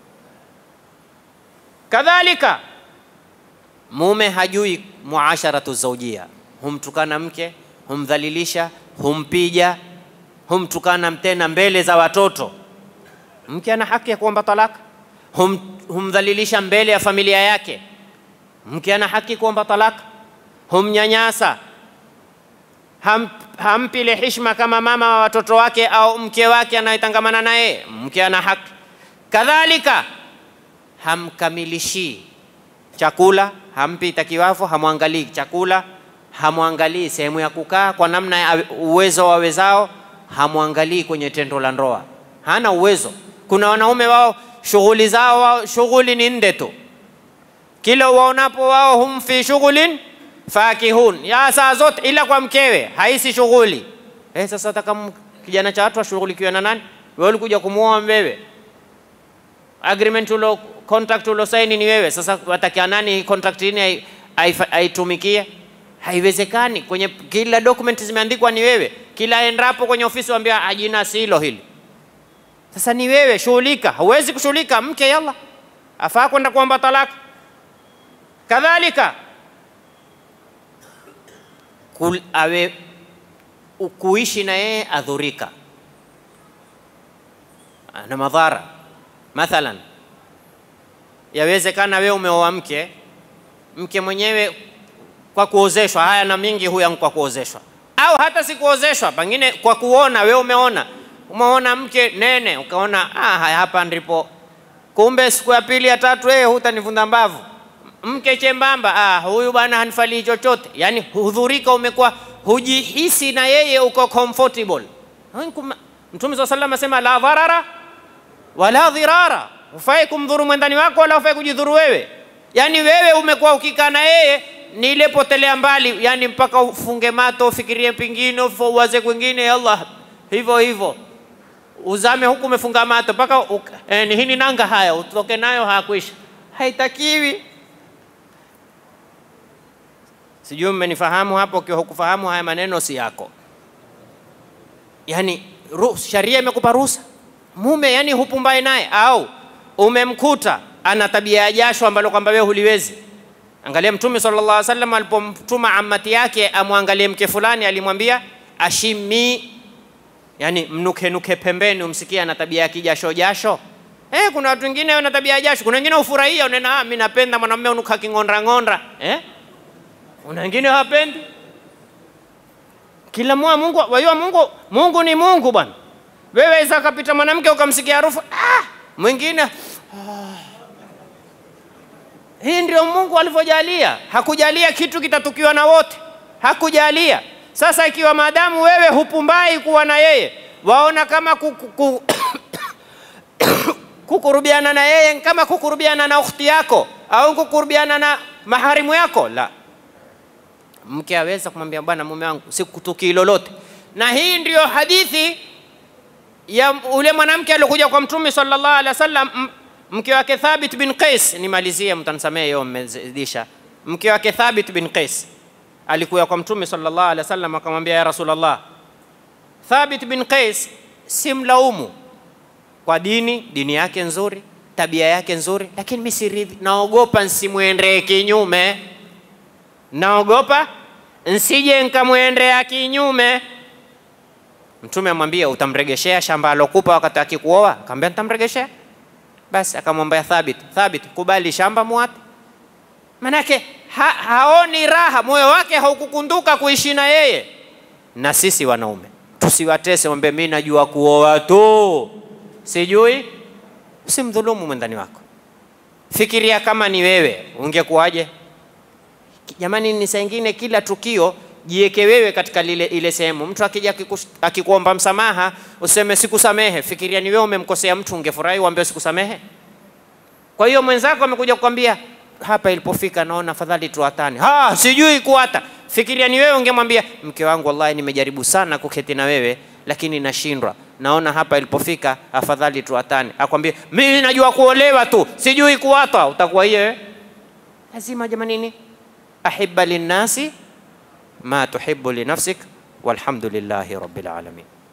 S1: Kadhalika mume hajui muasharatu zaujia, humtukana mke, humdhalilisha, humpija, humtukana tena mbele za watoto. Mke ana haki ya kuomba talaka. Hum, humdhalilisha mbele ya familia yake. Mke ana haki kuomba talaka. Humnyanyasa, ham, hampi ile heshima kama mama wa watoto wake au mke wake anayetangamana naye. Mke ana haki kadhalika, hamkamilishii chakula, hampi takiwafu, hamwangalii chakula, hamwangalii sehemu ya kukaa kwa namna ya uwezo wawezao, hamwangalii kwenye tendo la ndoa, hana uwezo. Kuna wanaume wao shughuli zao wao shughuli ni nde tu, kila waonapo wao hum fi shughlin fakihun, ya saa zote ila kwa mkewe haisi shughuli. Eh, sasa taka kijana cha watu ashughulikiwe na nani? Wewe ulikuja kumuoa wewe, agreement ulo contract ulo saini ni wewe. Sasa watakia nani contract ini aitumikie? Haiwezekani. Kwenye kila document zimeandikwa ni wewe, kila endapo kwenye ofisi waambia ajina silo hili. Sasa ni wewe, shughulika. Huwezi kushughulika, mke yalla afaa kwenda kuomba talaka. Kadhalika kul, awe kuishi na yeye adhurika na madhara. Mathalan, yawezekana wewe umeoa mke, mke mwenyewe kwa kuozeshwa, haya na mingi huya kwa kuozeshwa, au hata si kuozeshwa, pengine kwa kuona. Wewe umeona umeona mke nene, ukaona ah, hapa ndipo kumbe, siku ya pili ya tatu, eh, hutanivunda mbavu. Mke chembamba, ah, huyu bwana hanifalii chochote. Yani hudhurika, umekuwa hujihisi na yeye uko comfortable. Mtume swalla sallam asema la dharara wala dhirara, hufai kumdhuru mwendani wako wala hufai kujidhuru wewe. Yani wewe umekuwa ukikaa na yeye ni ile potelea mbali, yani mpaka ufunge mato ufikirie pengine uwaze kwingine, Allah hivyo hivyo uzame huku umefunga mato mpaka eh, ni hini nanga haya utoke nayo hayakuisha, haitakiwi. Sijui mmenifahamu hapo. Ukiwa hukufahamu haya maneno si yako, yani sharia imekupa ruhusa mume, yani hupumbae naye, au umemkuta ana tabia ya jasho ambalo kwamba wewe huliwezi. Angalia Mtume sallallahu alaihi wasallam alipomtuma amati yake amwangalie mke fulani, alimwambia ashimi yani mnukenuke pembeni, umsikie ana tabia ya kijasho jasho. Eh, kuna watu wengine wana tabia ya jasho, kuna wengine ufurahia, unena ah, mimi napenda mwanamume unuka king'ondra ng'ondra. Eh, kuna wengine hawapendi. Kila mmoja Mungu, wajua Mungu, Mungu ni Mungu bwana. Wewe isa kapita mwanamke ukamsikia harufu ah, mwingine ah. Hii ndio Mungu alivyojalia, hakujalia kitu kitatukiwa na wote, hakujalia sasa ikiwa maadamu wewe hupumbai kuwa na yeye, waona kama kuku, kukurubiana na yeye kama kukurubiana na ukhti yako au kukurubiana na maharimu yako, la. Mke aweza kumwambia bwana, mume wangu sikutukii lolote. Na hii ndiyo hadithi ya ule mwanamke aliokuja kwa Mtume sallallahu alaihi wasallam, mke wake Thabit bin Qais. Nimalizie, mtanisamehe hiyo mmezidisha. Mke wake Thabit bin Qais alikuya kwa Mtume sallallahu alaihi wasallam akamwambia, ya Rasulullah, Thabit bin Qais si mlaumu kwa dini, dini yake nzuri, tabia yake nzuri, lakini mimi siridhi, naogopa nsimwendee kinyume, naogopa nsije nkamwendea kinyume. Mtume amwambia, utamregeshea shamba alokupa wakati akikuoa? Akamwambia, nitamregeshea. Basi akamwambia Thabit, Thabit, kubali shamba muape Manake ha, haoni raha, moyo wake haukukunduka kuishi na yeye. Na sisi wanaume tusiwatese, mwambie mimi najua kuoa tu, sijui. Usimdhulumu mwendani wako, fikiria kama ni wewe ungekuwaje? Jamani, ni saa ingine kila tukio jiweke wewe katika lile ile sehemu. Mtu akija akikuomba msamaha useme sikusamehe, fikiria ni wewe umemkosea mtu, ungefurahi uambie sikusamehe? Kwa hiyo mwenzako amekuja kukwambia hapa ilipofika naona afadhali tuatane. Ha, sijui kuata. Fikiria ni wewe ungemwambia mke wangu, wallahi nimejaribu sana kuketi na wewe lakini nashindwa. naona hapa ilipofika, afadhali tuatane. Akwambie mimi najua kuolewa tu, sijui kuwata, utakuwa hiyo lazima. Jamanini, ahibba linnasi ma tuhibbu linafsik, walhamdulillahi rabbil alamin.